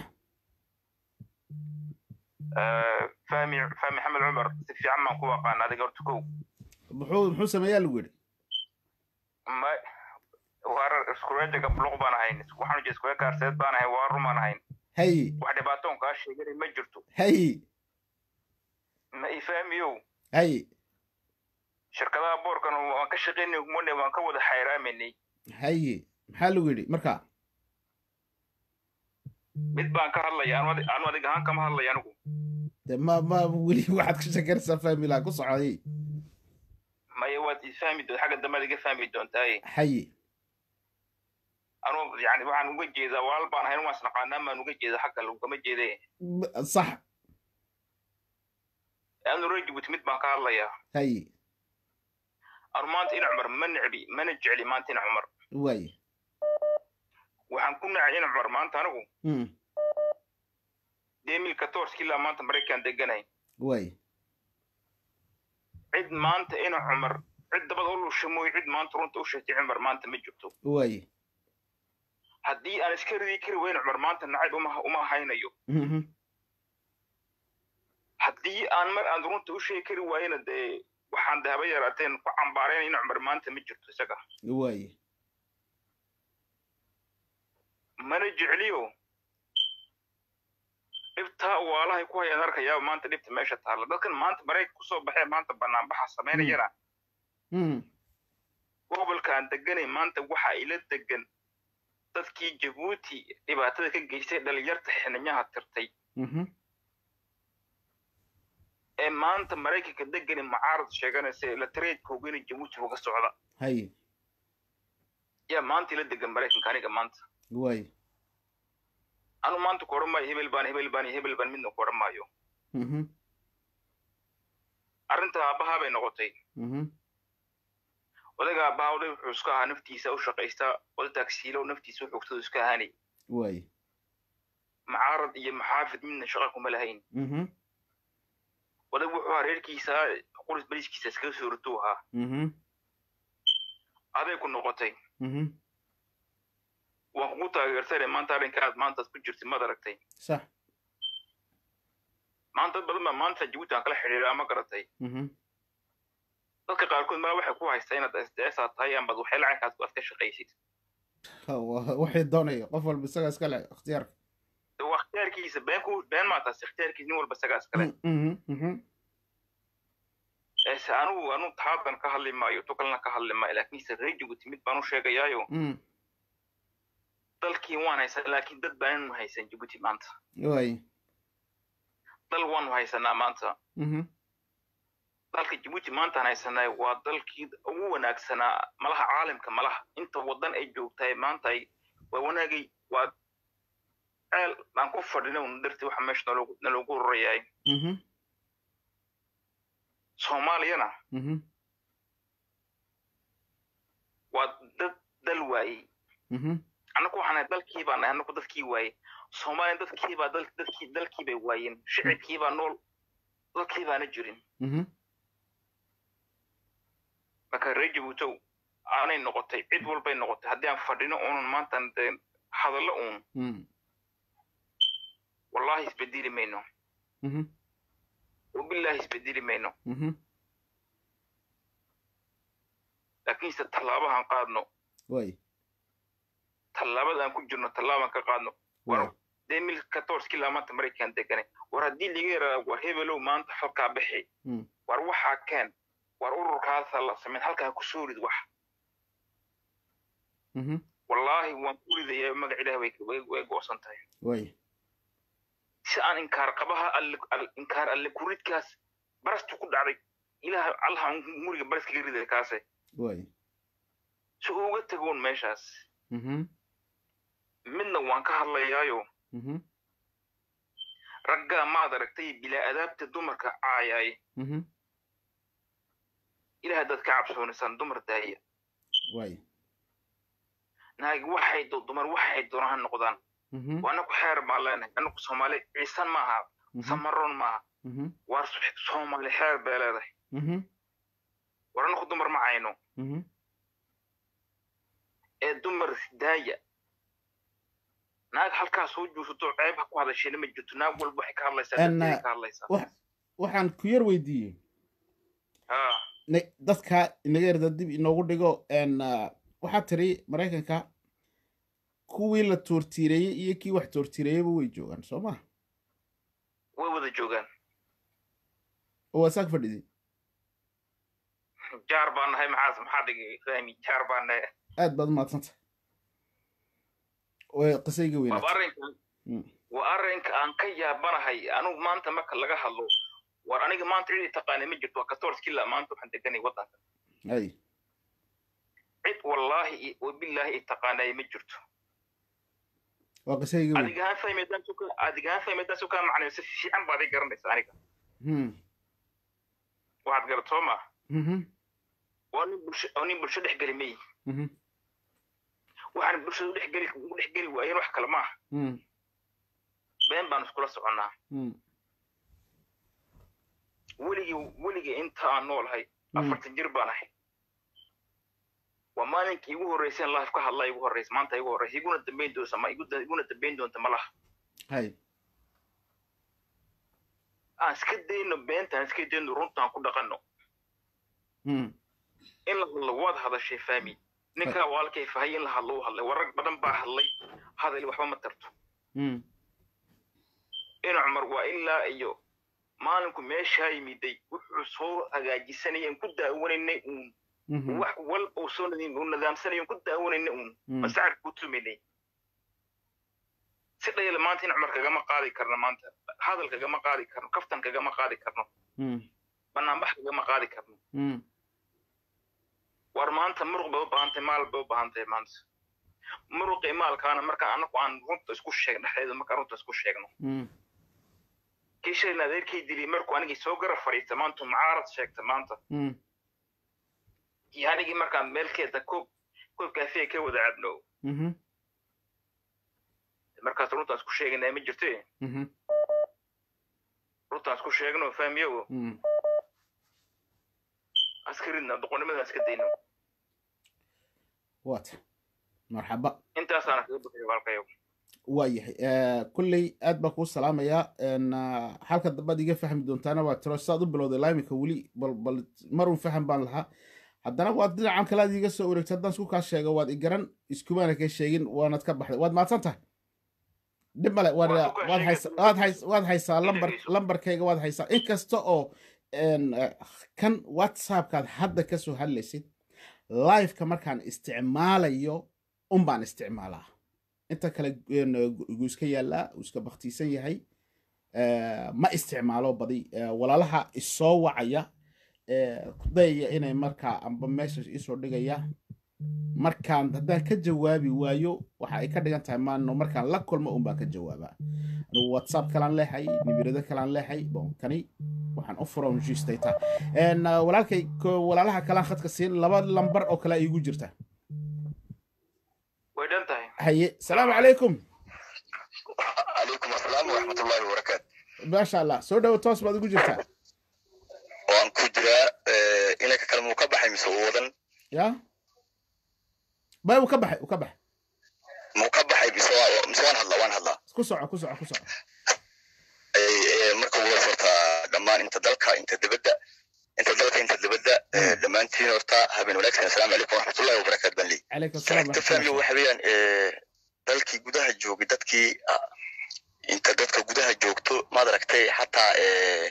fahmi fahmi xamed cumar si fiican baan ku aqaan adiga horta kow muxuu muxuu sameeyaa lagu yidhi ma waar iskureejaga buluq baan ahayn waxaan ujeeda iskureeg gaarseed baan ahayn waa rumaan ahayn hay wax dhibaatoon kaa sheeganay ma jirto hay ma i fahmiyow hay shirkadaha boorkan waan ka shaqaynay mone waan ka wada xayraamanay hay maxaa lagu yidhi marka mid baan ka hadlaya anu adig anu adig ahaan kama hadlaya anigu de ma ma weli waxaad ka shekaraysaa famila ku socday maya waad i fahmi doonta xagga dambe ad iga fahmi doontaaye hay anu yani waxaan uga jeedaa walaal baan ahayn waan isnaqaanaan baan uga jeeda xagga lagama jeede B- sax anu reer jibuuti mid baan ka hadlayaa hay anu maanta in cumar ma necbi mana jecli maanta in cumar waay waxaan ku nacay in cumar maanta anigu Mm, demil katorski ilaa maanta maraykan deganahay waay cid maanta in cumar cid dabada u lusha mooye cid maanta runta u sheegtay cumar maanta ma jirto waay haddii aan iska ridi kari weyn cumar maanta nacayb uma uma haynayo Mhm, haddii aan mar aan runta u sheegi kari waayena dee waxaan dahaba yaraateen ku cambaarayna in cumar maanta ma jirto isaga waay mana jecliyo dhibtaa waalahay ku hayaan arkayaa maanta dhibta meesha taalla dadkan maanta maraykan kusoo baxee maanta banaanbaxa samaynayana Mm, gobolka aan deganay maanta waxa ila degan dadkii jabuuti dhibaatada ka geystay dhalinyarta xiniyaha tirtay mhm, ee maanta maraykanka degani mucaarad sheeganaysa la tareedkooga inay jabuuti uga socda hay yaa maanta ila degan maraykanka aniga maanta waay anu maanta ku odhan maayo hebel baan hebel baan iyo hebel baan midna ku odhan maayo Mhm, arrinta aabbahaa bay noqotay mhm, odaga aabbahaa oday wuxuu iska ahaa naftiisa u shaqaystaa oday taagsiilo naftiisa u xogtadu iska ahaanay waay mucaarad iyo maxaafid midna shaqa kuma lahayn Mhm, odag wuxuu ahaa reerkiisa quris bariiskiisa iskaga soo rituu ahaa mhm aday ku noqotay mhm waan kugu taageersanay maanta arrinka aad maantaas ku jirtay maad aragtay sax maanta dad badan baa maanta jabuuti aan kala xidhiiraa ma garatay mhm dadka qaarkood maa waxay ku haystaa inaad sds aad tahay ama waxay lacankaad aad ka shaqaysid Wa- waxay doonaya qof walba isagaa iska leh ikhtiyaarka waa ikhtiyaarkiisa been ku been maa taas ikhtiyaarkiisa nin walba isagaa iskale mhm mhm ese anugu anu taadan ka hadli maayo to kalena ka hadli maayo laakiinse reer jabuuti mid baan u sheegayaayo mhm dalkii waan haysan laakiin dad baananu haysan jabuuti maanta waay dal waanu haysanaa maanta mhm dalka jabuuti maantaan haysanay waa dalkii ugu wanaagsanaa malaha caalamka malaha inta wadan ay joogtahay maanta ay waa wanaagay waa ceel aan ku fadhina un darti waxa meesha naloogu naloogu rarayaay mhm soomaaliyana mhm waa dad dal waayey mhm annagu waxaan nahay dalkii baan nahay annagu dadkii waayey soomaaliya dadkii baa dal dadkii dalkii bay waayeen shicibkii baa nool dalkii baana jirin mhm marka reer jabuutow aanay noqotay cid walbay noqotay haddii aan fadhino uunun maantaan dee hadallo uun mhm wallahi isbedeli mayno mhm wabillahi isbedeli mayno mhm laakiinse tallaabahan qaadno waay tallaabada aan ku jirno tallaabaan ka qaadno waay war dee mil katorskii laa maanta maraykan deganay war haddii laga yaraa war hebelow maanta halkaa bixi Mm. war waxaa keen war ururkaasa la samayn halkaa ku soo rid wax mhm wallaahi waan ku ridayaa magac ilaah way way way goosan tahay waay si aan inkaar qabaha alle al- inkaar alle kuridkaas barastu ku dhacday ilaah allaha muriga baras kaga riday kaase waay si uu uga tagoon meeshaas mhm midna waan ka hadlayaayo mhm raggaa maad aragtay bilaa adaabta dumarka caayaay mhm ilaah haddaad ka cabsoonaysaan dumar daaya waay naagi waxay do dumar waxay doonaan ha noqdaan mhm waa anaku xeer baan leenahay anaku soomaali ciisan maaha mhm samaroon maaha mhm waar soomaali xeer bay leedahay mhm war anaku dumar ma cayno mhm ee dumar daaya naag halkaa soo juusato ceeb ha ku hadashayna ma jirto naag walba waxay ka hadlaysaa En, dadkeeday ka hadlaysaa wax waxaan ku yar weydiiyey ha ne- dadka inaga yarda dib inoogu dhigo n waxaa tiri maraykanka kuwii la toortiireeyey iyo kii wax toortiireeyeyba way joogaan soo ma way wada joogaan oo waa saak fadhidii jaar baan nahay maxaas maxaa dhigay fahmi jaar baan nahay aad baad umahadsanta way qisayga waa weynaatay arrinkan Mm. waa arrinka aan ka yaabanahay anugu maanta marka laga hadlo war aniga maanta cid i taqaanay ma jirto waa katorskila maanta waxaan deganay waddanka ay cid wallaahi i- wabillaahi i taqaanay ma jirto waa qisayga weyn adigahaan fahmaydaan suka adigahaan fahmaydaan sukaa macnayo si fiican baad i garanaysa aniga Hmm. waxaad garat soo ma Mhm. waa nin bulsho oo nin bulsho dhex geli may Mhm. waxaan bulshada dhex geli ugu dhex geli waayeen wax kale maaha Hmm. been baan iskula soconnaa Hmm. weligii weligii inta aan noolahay Mm. afartan jir baan ahay waa maalinkii igu horreyseen life ka hadlaa igu horreysa maanta igu horreysa iguna dambayn doonta ma igu da- iguna dambayn doonta ma laha hay aan iska dayno beentaan iska dayno runtaan ku dhaqanno Hmm. in la hadlo waad hadashay fahmi ninkaa waalkay fahay in la hadlo u hadlay warag badan baa hadlay hadal waxba ma tarto Hmm. ina cumar waa ilaa iyo maalinku meeshaa yimiday wuxuu soo hagaajisanayeen ku daawanaynay uun Mhm. wax wal uu soo nadi- uu nidaamsanayo ku daawanaynay uun Hmm. masacad ku tumaynay si dhayla maanta in cumar kagama qaadi karno maanta hadal kagama qaadi karno kaftan kagama qaadi karno Hmm. banaanbax kagama qaadi karno Hmm. war maanta muruq bay u baahantahay maal bay u baahantahay maanta muruqii maalkaana markaan anagu aan runta isku sheegno dhexdeeda markaan runta isku sheegno Hmm. kii shalayna adeerkay dilay markuu anigii soo garab fadhiista maanta mucaarad sheegta maanta Hmm. iyo anigii markaan meelkeeda koob koob kaafiya ka wada cabno Mhm. markaas runtaan isku sheeganaa ma jirte Mhm. runtaan isku sheegno fahmiyo Hmm. aan iska ridna doqonnimada aan iska dayno waata marxaba intaasaana kaga bixi walkayo waayahay kulley aad baan kuu salaamayaa n halka dambaad iga fahmi doontaana waa tiro saad u bilowday laimika weli bal bal marun faham baan lahaa haddana waad dhinacan kale aad iga soo wareegtay haddaan isku kaa sheego waad igaran iskumaana ka sheegin waanad ka baxday waad mahadsan tahay dhib male waad Waan ku waad sheegay, haysa waad hays waad haysaa lambar dhegeyso. lambarkayga waad haysaa inkasta oo n kan whatsappkaad hadda ka soo hadlaysid liveka markaan isticmaalayo un baan isticmaalaa inta kale n gu iska yaallaa uu iska baktiisan yahay Eh, ma isticmaalo badi Eh, walaalaha isoo wacaya eh, dayaya inay markaa amba meesha isoo dhigaya markaan haddaan ka jawaabi waayo waxa ay ka dhigan tahay maano markaan la kulmo un baan ka jawaabaa anigu whatsapp kalaan leehay nibirado kalaan leehay bon kani waxaan u fura unjistayta walaalkay ko- walaalaha kalaan khadka siin laba lambar oo kale ay igu jirta way dhan tahay haye salaamu calaykum calaykum asalaam waraxmatullaahi wabarakaatu maasha allah soo dhawo toos baad igu jirtaa waan ku jiraa inanka kale muu ka baxay mise uu wadan ya bay uu ka baxay uu ka baxay muu ka baxay mise waa- mise waan hadlaa waan hadlaa ku soco ku soco ku soco Eh, eh, marka ugu horeysa horta dhammaan inta dalka inta dibadda inta dalka inta dibadda eh, dhammaantiin horta habeen wanaagsan asalaamu calaykum waraxmatullaahi wabarakaatu baan leeyahay calaykum salaam ka fahmi waxa weeyaan eh, dalkii gudaha joogay dadkii ah, inta dadka gudaha joogto maad aragtay xataa eh,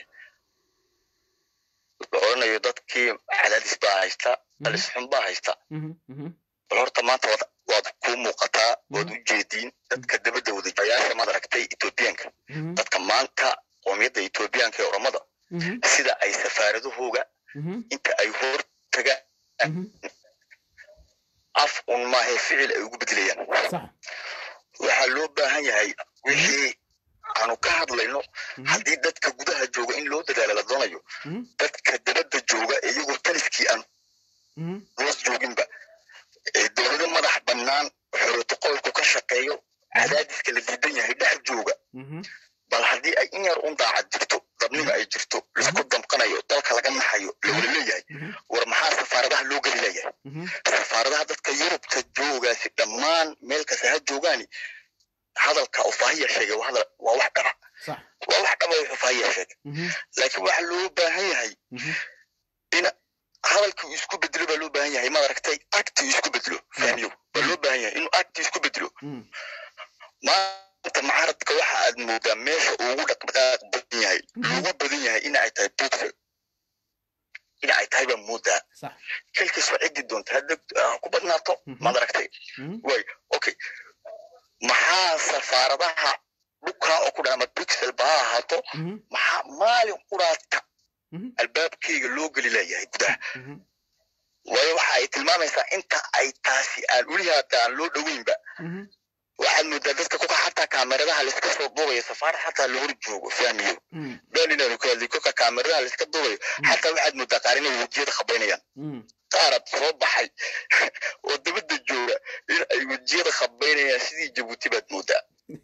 la odhanayo dadkii cadaadis baa haysta halis xun baa haysta Mhm, mhm, bal horta maanta waad waad kuu muuqataa waad u jeediin dadka dabadda wadajayaasha maad aragtay etoobiyaanka mhm, dadka maanta qoomiyadda etoobiyaanka ee oromada mhm, sida ay safaaradahooga mhm, inta ay hor tagaan mhm. af un maahee ficil ay ugu bedelayaan sax waxaa loo baahan yahay wixii aanu ka hadlayno Mhm, haddii dadka gudaha jooga in loo dadaalo la doonayo mhm, dadka dabadda jooga iyagoo taliskii aan mhm, hoos jooginba ee dowlado madax bannaan xorotoqolku ka shaqeeyo cadaadiska la diidan yahay dhex jooga mhm, bal haddii ay in yar un daacad jirto dabniga ay jirto laisku damqanayo dalka laga naxayo la wada leeyahay mhm, war maxaa safaaradaha loo geli leeyahay mhm. safaaradaha dadka yurubta joogaasi dhammaan meel kasta ha joogaani hadalka uu faahiya sheegay waa hadal- waa wax dhaba sax waa wax dhaba wuxuu faahiya sheegay Mhm, laakiin waxa loo baahan yahay mhm, in hadalkii uu isku bedelo baa loo baahan yahay maad aragtay acti uu isku bedelo fahmiyo baa loo baahan yahay inuu acti isku bedelo mhm, maanta mucaaradka waxa aad moodaa meesha ugu dhaqdhaqaaq badan yahay ugu badan yahay in ay tahay buxel in ay tahay baa moodaa sax kelkiis waa cidi doonta hadda ah, ku badnaato Mhm. maad aragtay Mhm, way okay maxaa safaaradaha dhulkaa oo ku dhan ama brixel ba ha ahaato mhm, maxaa maalin quraadka mhm, albaabkeyga loo geli leeyahay gudaha mhm, waayo waxa ay tilmaamaysaa inta ay taasi aan weli haata aan loo dhoweynba mhm, waxaad moodaa dadka kuka xataa kaameradaha laiska soo duubaya safaarad xataa la hor joogo fahmiyo mhm, been inaanu ka hadlay kuka kaameradaha laiska duubayo xataa waxaad moodaa qaar inay wejiyada khabaynayaan mhm. qaarad soo baxay oo dabadda jooga in ay wejiyada khabaynayaan sidii jabuuti baad moodaa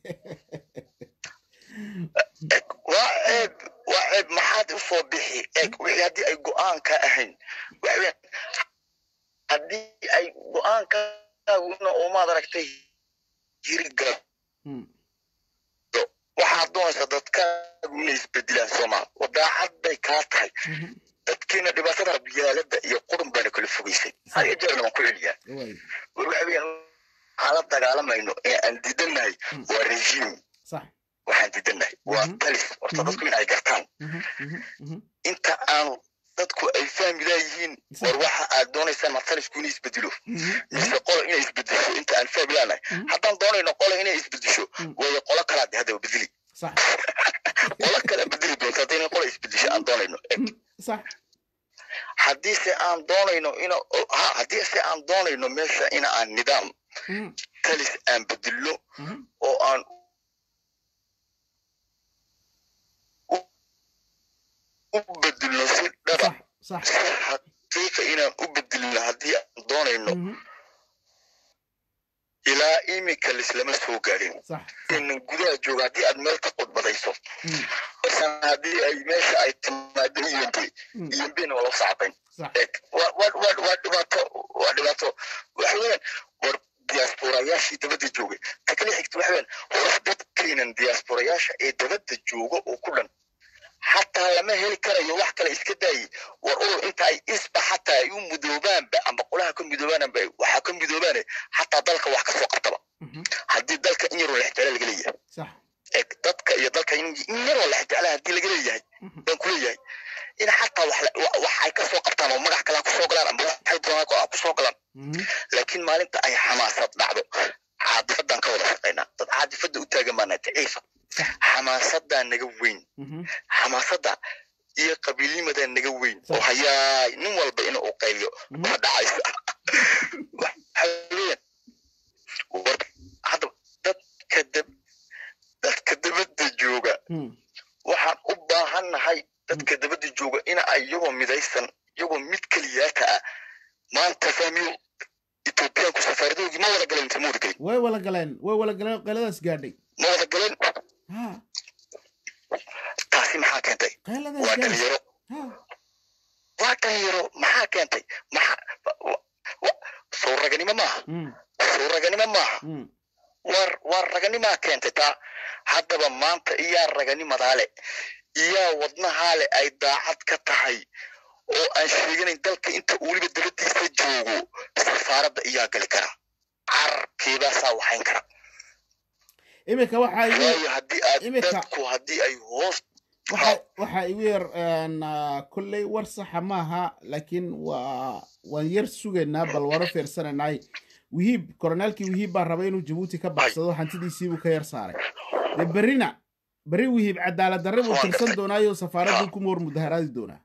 eg waa ceeb waa ceeb maxaad u soo bixi eg wixii haddii ay go-aan ka ahayn waxa weeyaan haddii ay go-aankaaguna oo maad aragtay hiriga Mhm, waxaad doonaysaa dadkaagu inay isbedelaan soomaal wadaacad bay kaa tahay mhm. dadkeena dhibaatada biyaalada iyo qurun baana kala fogeysay haya jeerna waan ku celiyaa Waay, war waxa weeyaan waxaan la dagaalamayno ee aan diidannahay Mm. waa regime sax waxaan diidannahay waa Mhm. talis horta Mhm. dadku in ay gartaan Mhm, mhm, mhm. inta aan dadku ay fahmi laayihiin war waxa aad doonaysaan ma talisku inay isbedelo Mhm, mise qola inay isbedesho inta aan fahmi laanahay Mhm. haddaan doonayno qola inay isbedesho Mm. waayo qola kalaad haddaba bedeli sax qola kala bedeli doonta haddayna qola isbedesho aan doonayno Mhm, sax haddii se aan doonayno ina ha haddii se aan doonayno meesha in aan nidaam Mhm, talis aan bedelno mhm, oo aan u- u bedelno si dhaba sax sax si xaqiiqa inaan u bedelno haddii aan doonayno Mhm, ilaa imika lislama soo gaadhin sax inan gudaha jooga haddii aad meel ka qudbadayso Mhm, basan haddii ay meesha ay timaado iyombe mhm. iyombena waa loo sacbayn sax Eeg, waa waa- waa- waa dhibaato waa dhibaato waxa weeyaan war diasporayaashii dabadda joogay ta kale xigta waxa weeyaan war dadkeenan diasporayaasha ee dabadda jooga oo ku dhan xataa lama heli karayo wax kale iska daayey war urur inta ay isba xataa ay u midoobaanba amba qolaha ka midoobaanba waxaa ka midoobaane xataa dalka wax kasoo qabtaba Mhm. haddii dalka in yaroo lexjecla laga leeyahay sax eeg dadka iyo dalka in in yaroo lexjecla haddii laga leeyahay Mhm. baan ku leeyahay in xataa wax la- wa- wax ay kasoo qabtaan oo magac kale ha kusoo galaan amba waxay doonaan ha kusoo galaan Mhm. laakiin maalinta ay xamaasad dhacdo caadifadan ka wada shaqaynaa dad caadifada u taagan baana daciifa Sax. xamaasadaa naga weyn Mhm. xamaasada iyo qabiilnimadaa naga weyn Sax. oo hayaay nin walba in uu qayliyo Mhm. waa dhacaysa waxa weeyaan war hadda dadka dab dadka dabadda jooga Mhm. waxaan u baahannahay dadka dabadda jooga in ay iyagoo midaysan iyagoo mid keliyaata ah maanta fahmiyo etoobiyaanku safaaradoodii ma wada galeen mise ma wada gelin way wala galeen way wala galeen qayladaas gaadhay ma wada galeen ha taasi maxaa keentay qayladaas waa gaadhay dhalinyaro ha waa dhalinyaro maxaa keentay maxaa wa- wa- soo raganimo maaha Mhm. soo raganimo maaha Mhm. war war raganimaa keentay taa haddaba maanta iyaa raganimadaale iyaa wadnahaale ay daacad ka tahay oo aan sheeganayn dalka inta uu weliba dabadiisa joogo safaaradda iyaa gali kara carabkeedaasaa waxayn kara iminka waxaa igu waayo haddii aad Imika- dadku haddii ay hoos waxa waxaa igu yar een, ah, kolley war saxa maaha laakiin waa waan yar sugaynaa bal waro fiirsanaynay wihiib koronaalkii wihiib baa rabay inuu jabuuti ka baxsado hantidiisiibuu ka yar saaray dee berrina berri wihiib cadaalad darre buu tirsan doonaayo safaaraddu kuma hor mudaharaadi doonaa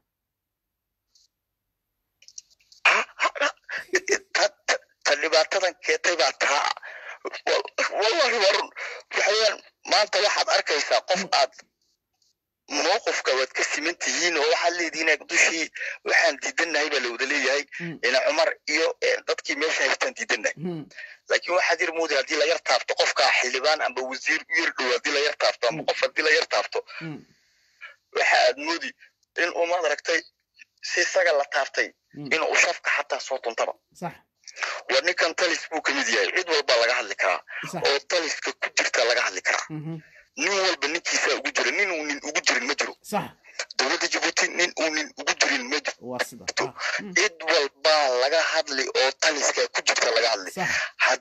ta- ta- ta dhibaatadan keentay baa taa Wa- wallahi waa run waxaweyaan maanta waxaad arkaysaa qof aad mowqifka waad ka siman tihiin oo waxaad leedihiin ag dushii waxaan diidanahay baa lawada leeyahay Mm. ina cumar iyo eh, dadkii meesha haystaan diidanahay Mhm. laakiin waxaad yar mooday haddii la yar taabto qofka xildhibaan amba wasiir u yar dhow haddii la yar taabto amba Mm. qof haddii la yar taabto Mhm. waxa aad moodi in umaad aragtay si isaga la taabtay Mm. inuu shafka xataa soo tuntaba sax war ninkan talis buu ka mid yahay cid walba laga hadli karaa sax oo taliska ku jirta laga hadli karaa Mhm. nin walba ninkiisa ugu jira nin uu nin ugu jirin ma jiro sax dowladda jabuuti nin uu nin ugu jirin ma jiro waa sida Ah, mhm. cid walbaa laga hadli oo taliska ku jirta laga hadli sax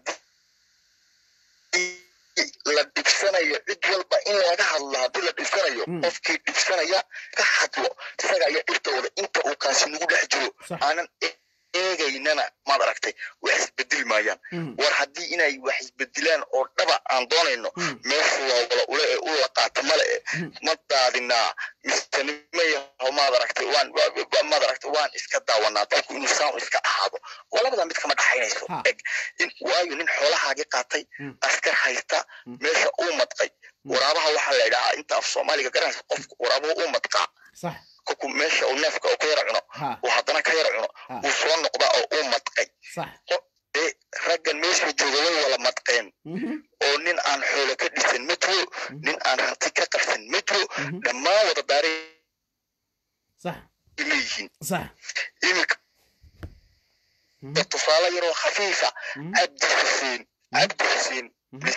haddii la dhibsanayo cid walba in laga hadlo haddii la dhibsanayo Mm. qofkii dhibsanaya ka hadlo isaga ayaa dhibtooda inta uu kaasi nagu dhex jiro sax aanan e- eegaynana maad aragtay wax isbedeli maayaan Mhm. war haddii inay wax isbedilaan oo dhaba aan doonayno Mhm. meeshu waa wala ule ee u la qaata male e Mhm. ma daadinaa mise nimayaho maad aragtay waan wa- wa- maad aragtay waan iska daawanaa dalku inuu saan iska ahaado oo labada mid kama dhaxaynayso Ha. eg in waayo nin xoolahaagii qaatay Mm. askar haysta Mm. meesha uu madqay Mm. waraabaha waxaa la idhahaa inta af soomaaliga garanaysa qofku waraabuhu uu madqaa sax kolku meesha uu neefka uu ka yara cuno ha uu haddana ka yara cuno ha uu soo noqdaa oo uu madqay sax ee raggan meesha jooga way wala madqeen Mhm. oo nin aan xoolo ka dhisan ma jiro nin aan hanti ka qabsan ma jiro Mhm. dhammaan wada daaray sax leeyihiin sax iminka Mhm. tusaale yaroo khafiifa Mhm. cabdi xuseen cabdi xuseen Mhm.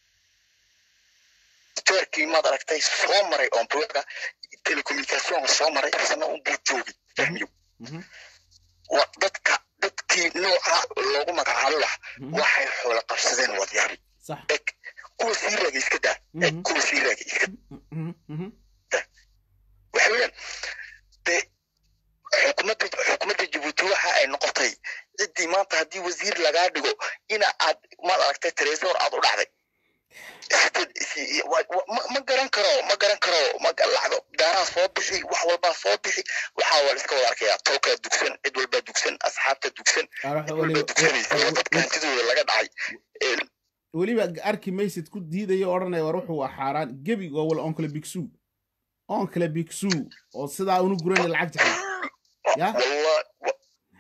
teerkii maad aragtay soo maray ombloga telecommunication soo maray sana unbuu joogay fahmiyo Mhm. waa dadka dadkii nooca loogu magacaabo wax Mhm. waxay xoolo qabsadeen wadyaari sax eg kuwa sii raagay iska daa eg Mhm. kuwa sii raagay iska Mhm. Mhm. waxa weeyaan de xukuumadda xukuumadda jabuuti waxa ay noqotay ciddii maanta haddii wasiir lagaa dhigo ina aad maad aragtay tresor aad u dhacday Si- wa- wa- ma- ma garan karo ma garan karo ma lacdo daaraa soo bixi wax walbaa soo bixi waxaa waa la iska wada arkayaa tolkaa dugsan cid walbaa dugsan asxaabta dugsan Arax cid walbaa dugsanaysa oo dadka hantidooda laga dhacay Ee, weliba arki maysid ku diidaya odhanaya war wuxuu waa xaaraan gebi waa wal onkale bigsu onkale bigsu oo sidaa unu guranay lacag jaxay ya wallah wa-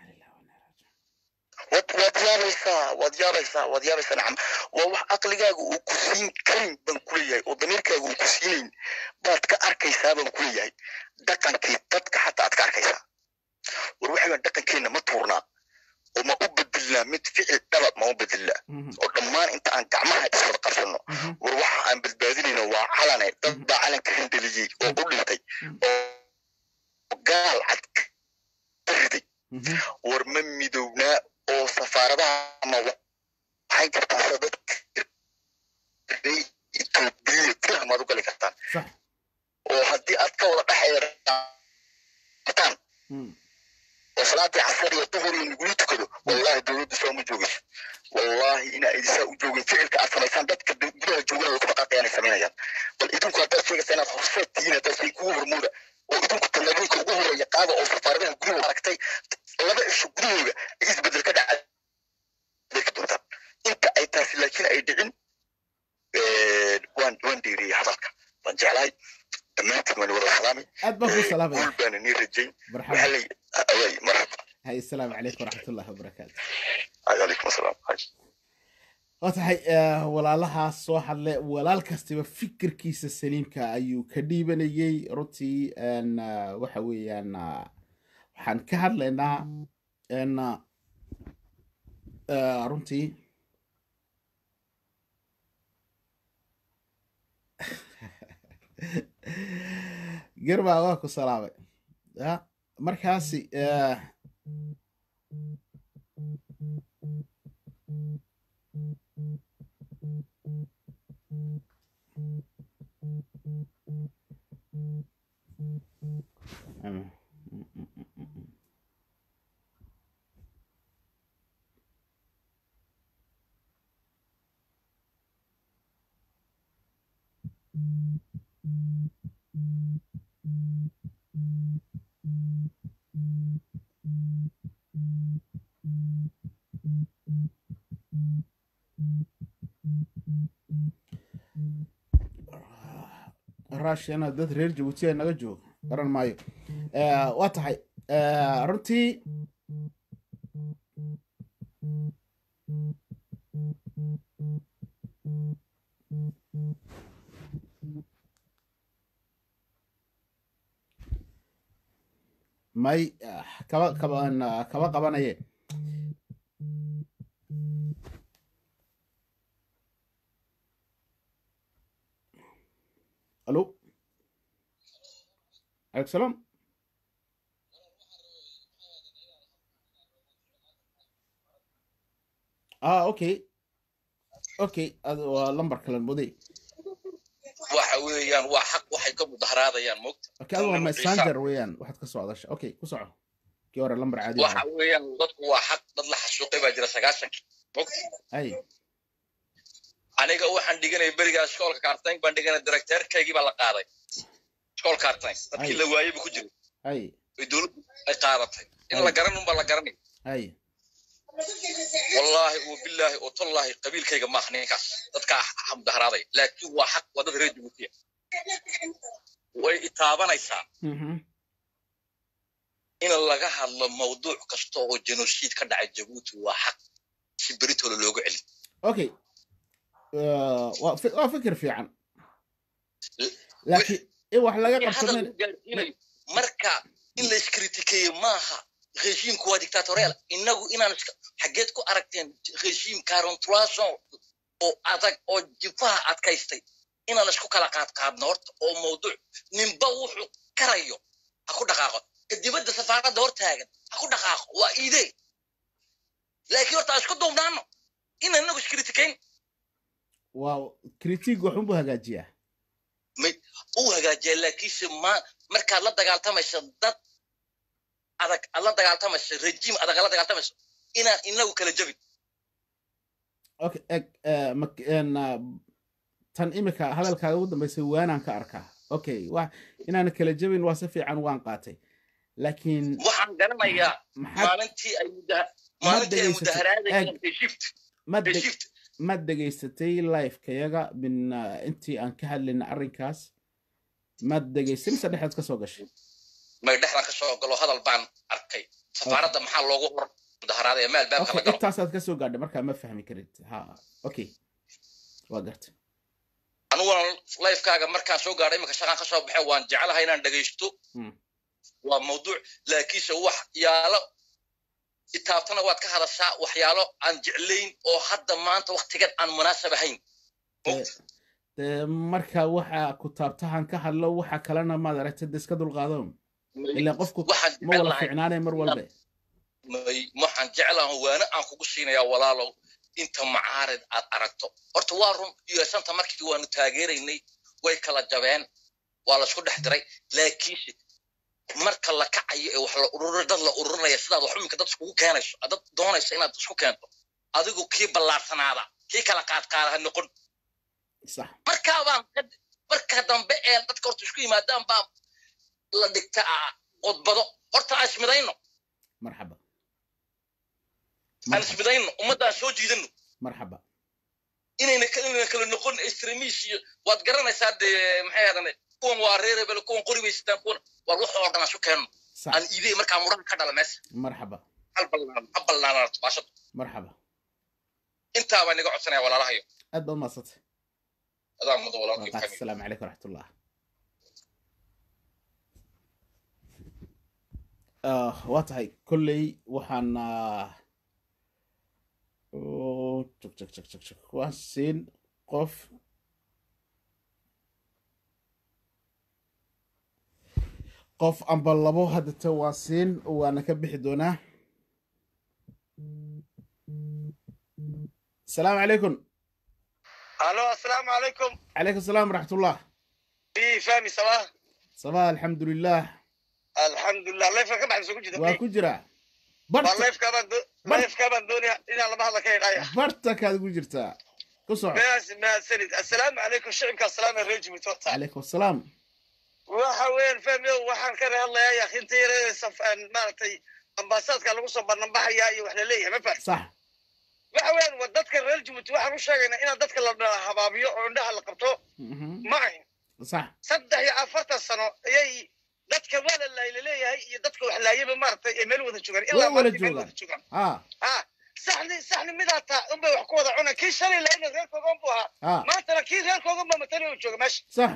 waad waad yaabaysaa waad yaabaysaa waad yaabaysaa nacam waa wax aqligaaga uu ku siin karin baan kuleeyahay oo damiirkaaga uu ku siinayn baad ka arkaysaa baan kuleeyahay dhaqankii dadka xataa aad ka arkaysaa war waxaan dhaqankeena ma tuurnaa oo ma u bedelnaa mid ficil dhaba ma u bedelnaa Mhm, oo dhammaan inta aan gacmaha iswada qabsanno mhm, war waxa aan badbaadinayno waa calane dad baa calanka handeliyey oo u dhintay oo gaal cad ka riday mhm. war ma midownaa oo safaaradaha ma waxay kartaa sida dadka etoobiya gudaha maad u gali kartaan sax oo haddii aad ka wada dhexeetaan Mm, oo salaadii casar iyo duhur iyo nagula tukado wallahi dowladda saa uma joogayso wallahi ina idisaa u joogin ficilka aad samaysaan dadka du- gudaha joogana way ku dhaqaaqayaan ay samaynayaan bal idinku haddaad sheegaysa inaad horseed tihiin haddaad shay kugu hormooda oo idinku tallaabooyinka ugu horeeya qaada oo safaaradaha gudaha aragtay laba cisho gudahooda ay isbedel ka dhacay bay ka doontaan inta ay taasi laakiin ay dhicin eh, waan waan dheeriyey hadalka waan jeclahay dhammaantiin waan wada salaamay aad baan ku salaamaya guul baana nii rajayn waxaa marxaba lay awaay marxaba hay asalaamu calaykum waraxmatullahi wabarakaatu calaykum asalaam waa tahay eh, walaalahaas soo hadle walaal kastiba fikirkiisa saliimka ayuu ka dhiibanayey runtii en, eh, waxa weeyaan ah, waxaan ka hadlaynaa en, ah, eh, runtii garba waa ku salaamay ya markaasi eh, Mm, mm, mm, mm, mm, mm. russiana dad reer jabuuti ay naga joogo garan maayo Eh, waa tahay eh, runtii may ah, kaba kaba kaba qabanaye الو عليكم السلام اه اوكي اوكي هذا هو لمبر كلام مودي waxa weeyaan waa xaq waxay ka mudaharaadayaan mogta اوكي هذا هو ماسنجر ويان واحد كسو هذا اوكي كسو كي ورا لمبر عادي waxa weeyaan dadku waa xaq dad la xasuuqay baa jira sagaashankii mogta اي aniga waxaan dhiganay berigaa iskoolka kaartayn baan dhiganay directeerkaygii baa la qaaday iskool kaartayn dadkii Ay. la waayey buu ku jiray اي oy dowladdu ay qaadatay in la garan unbaa la garanay اي wallaahi oo bilaahi oo tallaahi qabiilkayga maaha ninkaas dadkaa ha mudaharaaday laakiin waa xaq waa dad reer jabuutiya way itaabanaysaa مهم. in laga hadlo mawduuc kasta oo genocide ka dhacay jabuuti waa xaq si beritooda loogu celi اوكي آه، waa fi- waa fikir fiican laakiin in wax laga in hadal qabsanin lagu gaarsiinayo marka in la iskritikeeyo maaha regiimku waa dictatorial inagu inaan iska xageed ku aragteen regiim carontroison oo adag oo jifaha adkaystay inaan isku kala qaadqaadno horta oo mawduuc ninba wuxuu karayo ha ku dhaqaaqo ka dibadda safaaradda hor taagan ha ku dhaqaaqo waa iidee laakiin horta aan isku duubnaano inaan inagu iskritikeyn waa critique waxun buu hagaajiyaa uu hagaajiya laakiinse ma markaad la dagaaltamayso dad adag aad la dagaaltamayso rejiim adag aad la dagaaltamayso inaan inagu kala jabin okay eg eh, mak- en, ah, tan imika hadalkaaga ugu dambeysay waanaan ka arkaa okay wa inaan kala jebin waa si fiican waan qaatay laakiin waxaan garanayaa maxaad maalintii ay muda- ma maalintii ay dhegaysatay mudaharaadayeen eg reshift ma deg reshift ma dhegaysatay livekayaga min ah, intii aan ka hadlayna arrinkaas ma dhegaystay mise dhexeed ka soo gashay may dhexdan ka soo galo hadal baan arkay safaaradda maxaa loogu hor mudaharaadaya meel beebka okay la galo intaasaad ka soo gaadhay markaa ma fahmi karid ha okay waa garta aniguna lifekaaga markaan soo gaadhay iminka shaqaan ka soo baxay waan jeclahay inaan dhegaysto Mm. waa mawduuc laakiinse wax yaalo itaabtana waad ka hadashaa waxyaalo aan jeclayn oo hadda maanta waktigan aan munaasab ahayn Dee- dee marka waxa ku taabtahan ka hadlo waxa kalena maad aragtay de iska dulqaado ilaa qofku waxaan ma wada jeclahay fiicnaanay mar walbe may waxaan jeclahay waana aan kugu siinayaa walaalow inta macaarid aad aragto horta waa run yeesanta markii waanu taageeraynay way kala jabeen waa laisku dhex diray laakiinse marka la kacayo ee wax la urur dad la ururinaya sidaad wax iminka dad iskugu keenayso dad doonaysa inaad isku keento adigu kii ballaarsanaada kii kala qaadqaada ha noqon sax markaabaan ka- marka dambe ee dadka horta isku yimaadaan baa la dhigta ah, qodbado horta aan ismidayno marxaba aan marxaba ismidayno ummaddaan soo jiidano marxaba inayna ka- inayna kala noqon extremis iyo waad garanaysaa dee maxay ahadan kuwan waa reer hebel kuwan qori bay sitaan kuwan war wax oo dhan aan isu keenno sax aan iidey markaa mudhaha ka dhala meesha marxaba hal ballaan ha ballaanaanato baashadu marxaba intaa baan iga codsanaya walaalahayo aad baad mahadsantay adaa mudo walaalkii waqaas fahmi asalaamu calaykum waraxmatullah Ah, waa tahay kolley waxaan ah, oo, jog jog jog jog jog waan siin qof qof amba labo haddata waa siin waana ka bixi doonaa asalaamu calaykum alo asalaamu calaykum calaykum asalaam waraxmatullah i fahmi sabaa sabaa alxamdulilah alxamdulilah leefka ka baxda soo ku jida waa ku jira waa barta leefkaabaan Bar- leefkaabaan doonaya inaan laba hadla ka idhaya bartakaad ku jirtaa ku soco maas mahadsanid assalaamu calaykum shicibka asalaam reer jibuuti horta calaykum asalaam waxa weeyaan fahmiyo waxaan ka hadlayaa yakinta yareedaysa maaragtay ambaasaadka lagu soo bananbaxayaa iyo wax la leeyahay ma fahmi sax waxa weeyaan waa dadka reer jibuuti waxaan u sheegaynaa inaan dadka la habaabiyo oo indhaha la qabto Mhm. ma ahin sax saddex iyo afartan sano ayay dadka waa la laayla leeyahay iyo dadka wax laayaba maaragtay ay meel wada joogaan ilaa Way wada maanta meel joogaan. wada joogaan ah ha saxni saxni midaa taa unbay wax ku wada cunaan kii shalay laayna reerkoogan buu ahaa ah maantana kii reerkoogan baa matali oo jooga meesha sax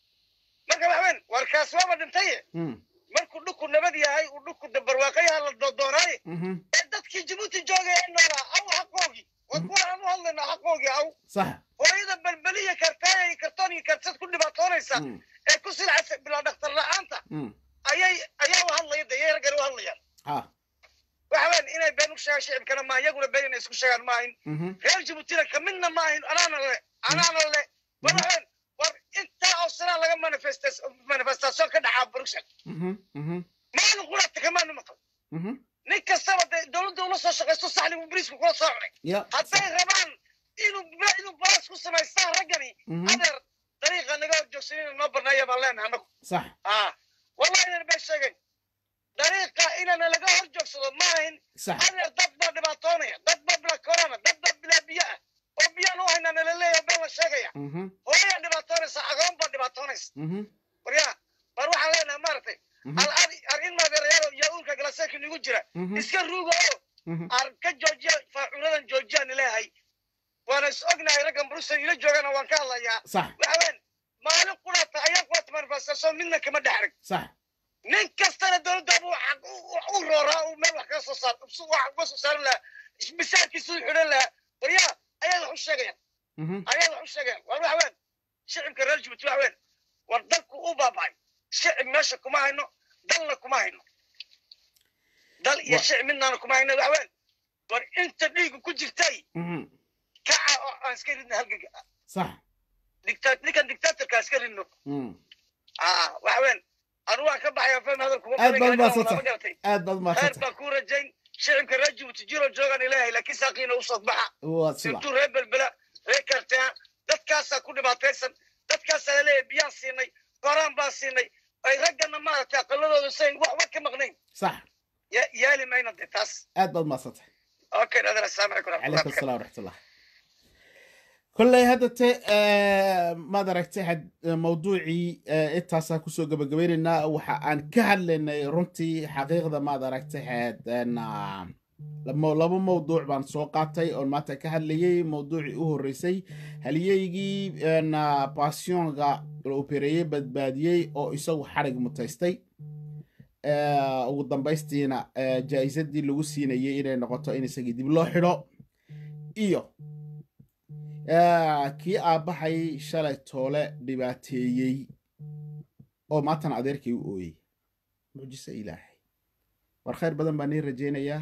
marka waxa weyn warkaas waaba dhintaye Mm. markuu dhulku nabad yahay uu dhulku dabarwaaqayaha la doodoonaay Mhm. ee dadkii jabuuti joogay ee noolaa aw xaqoogii war kuwa aan u hadlaynaa xaqoogii aw sax hooyada balbeliya kartaaya iyo kartoon iyo karsad ku dhibaatoonaysa Mm. ee ku silcasa bilaa dhakhtar la'aanta Mm. ayay ayaa u hadlaya de yay raggan u hadlayaan ah waxa weyn inay been u sheegaan shicibkana maaha iyaguna been inay isku sheegaan maahin Mhm. reer jabuutina kamidna maahin anaana le anaana le war waxa weyn war intaa oo sanaa laga manifestas manifestation ka dhacaa bruxelles Mhm. Mhm. maalin quraata kamaanu maqal Mhm. nin kastaba dee dowladda ula soo shaqaysto saxligu bariisku kula soo cunay ya hadday rabaan inuu inuu baas ku samaystaan raggani Mhm. adeer dariiqa naga hor joogsanina noo barnaaya baan leenahay anagu sax ah wallahi inan bay sheegeen dariiqa inana laga hor joogsado maahin sax adeer dad baa dhibaatoonaya dad baa bila corona dad baa bila biyo ah oo biyaan u haynaa nala leeyahay been la sheegaya Mhm. hooyaa dhibaatoonaysa agoon baa dhibaatoonaysa Mhm. waryaa bar waxaan leenahay maaragtay Mhm. al ar ar in maadeerayaalo iyo uurka galaseeka nigu jira Mhm. iska ruuga oo Mhm. ar ka joojiya faacuuladan joojiyaan ilaahay waana is ognahay raggan brussel ila joogana waan ka hadlayaa sax waxa weyn maalin qurata ayaa qurata manifestation midna kama dhex arag sax nin kastana dowladda buu xaq u- u rooraa uu meel wax kaga soo saar su- wax uga soo saaran lahaa misaankiisu u xidhan lahaa waryaa ayaa wax u sheegayaan Mhm. ayaa wax u sheegayaan war waxa weyn shicibka reer jibuuti waxa weyn war dalku u baaba'ay shicib meesha kuma hayno dalna kuma hayno dal iyo Wa- shicib midnaana kuma hayno waxa weyn war inta dhiigu ku jirtay Mhm. kaca oo aan iska ridno halgaga sax dicta- ninkan dictatorka iska ridno Mm. ah waxa weyn anu waan ka baxaya fahmi hadalkuma aad baad badan mahadsantay aad baad khayr mahadsantay baan kuu rajayn shicibka reer jibuuti jiro joogan ilaahay laakiin saaqiina usoo baxa waa sida sirtuu reer belbela reer kartea dadkaasaa ku dhibaataysan dadkaasaa laleeyahay biyaan siinay koraan baan siinay ay raggana maaragtay aqaladooda sayn waxba ka maqnayn sax Ya- yaali mayna de taas aad baad mahadsantay okay adan assalaamu calaykum calaykum waraxmatullahi asalaam waraxmatullah kolley haddate maad aragtay had- mawduucii eh, intaasaa kusoo gabagabaynaynaa waxa aan ka hadlaynay runtii xaqiiqda maad aragtay had en, ah, lamo- laba mawduuc baan soo qaatay oon maanta ka hadlayay mawduucii u horreysay haliyeygii en, ah, passionga la opereeyey badbaadiyey oo isagu xarig mutaystay ugu dambaystiina jaa-isadii lagu siinayay inay noqoto in isagii dib loo xidho iyo kii aabbahay shalay toole dhibaateeyey oo maantana adeerkay u ooyey mucjiso ilaahay war khayr badan baan nii rajaynayaa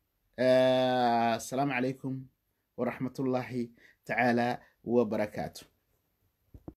asalaamu calaykum waraxmatullaahi tacaala wabarakaatu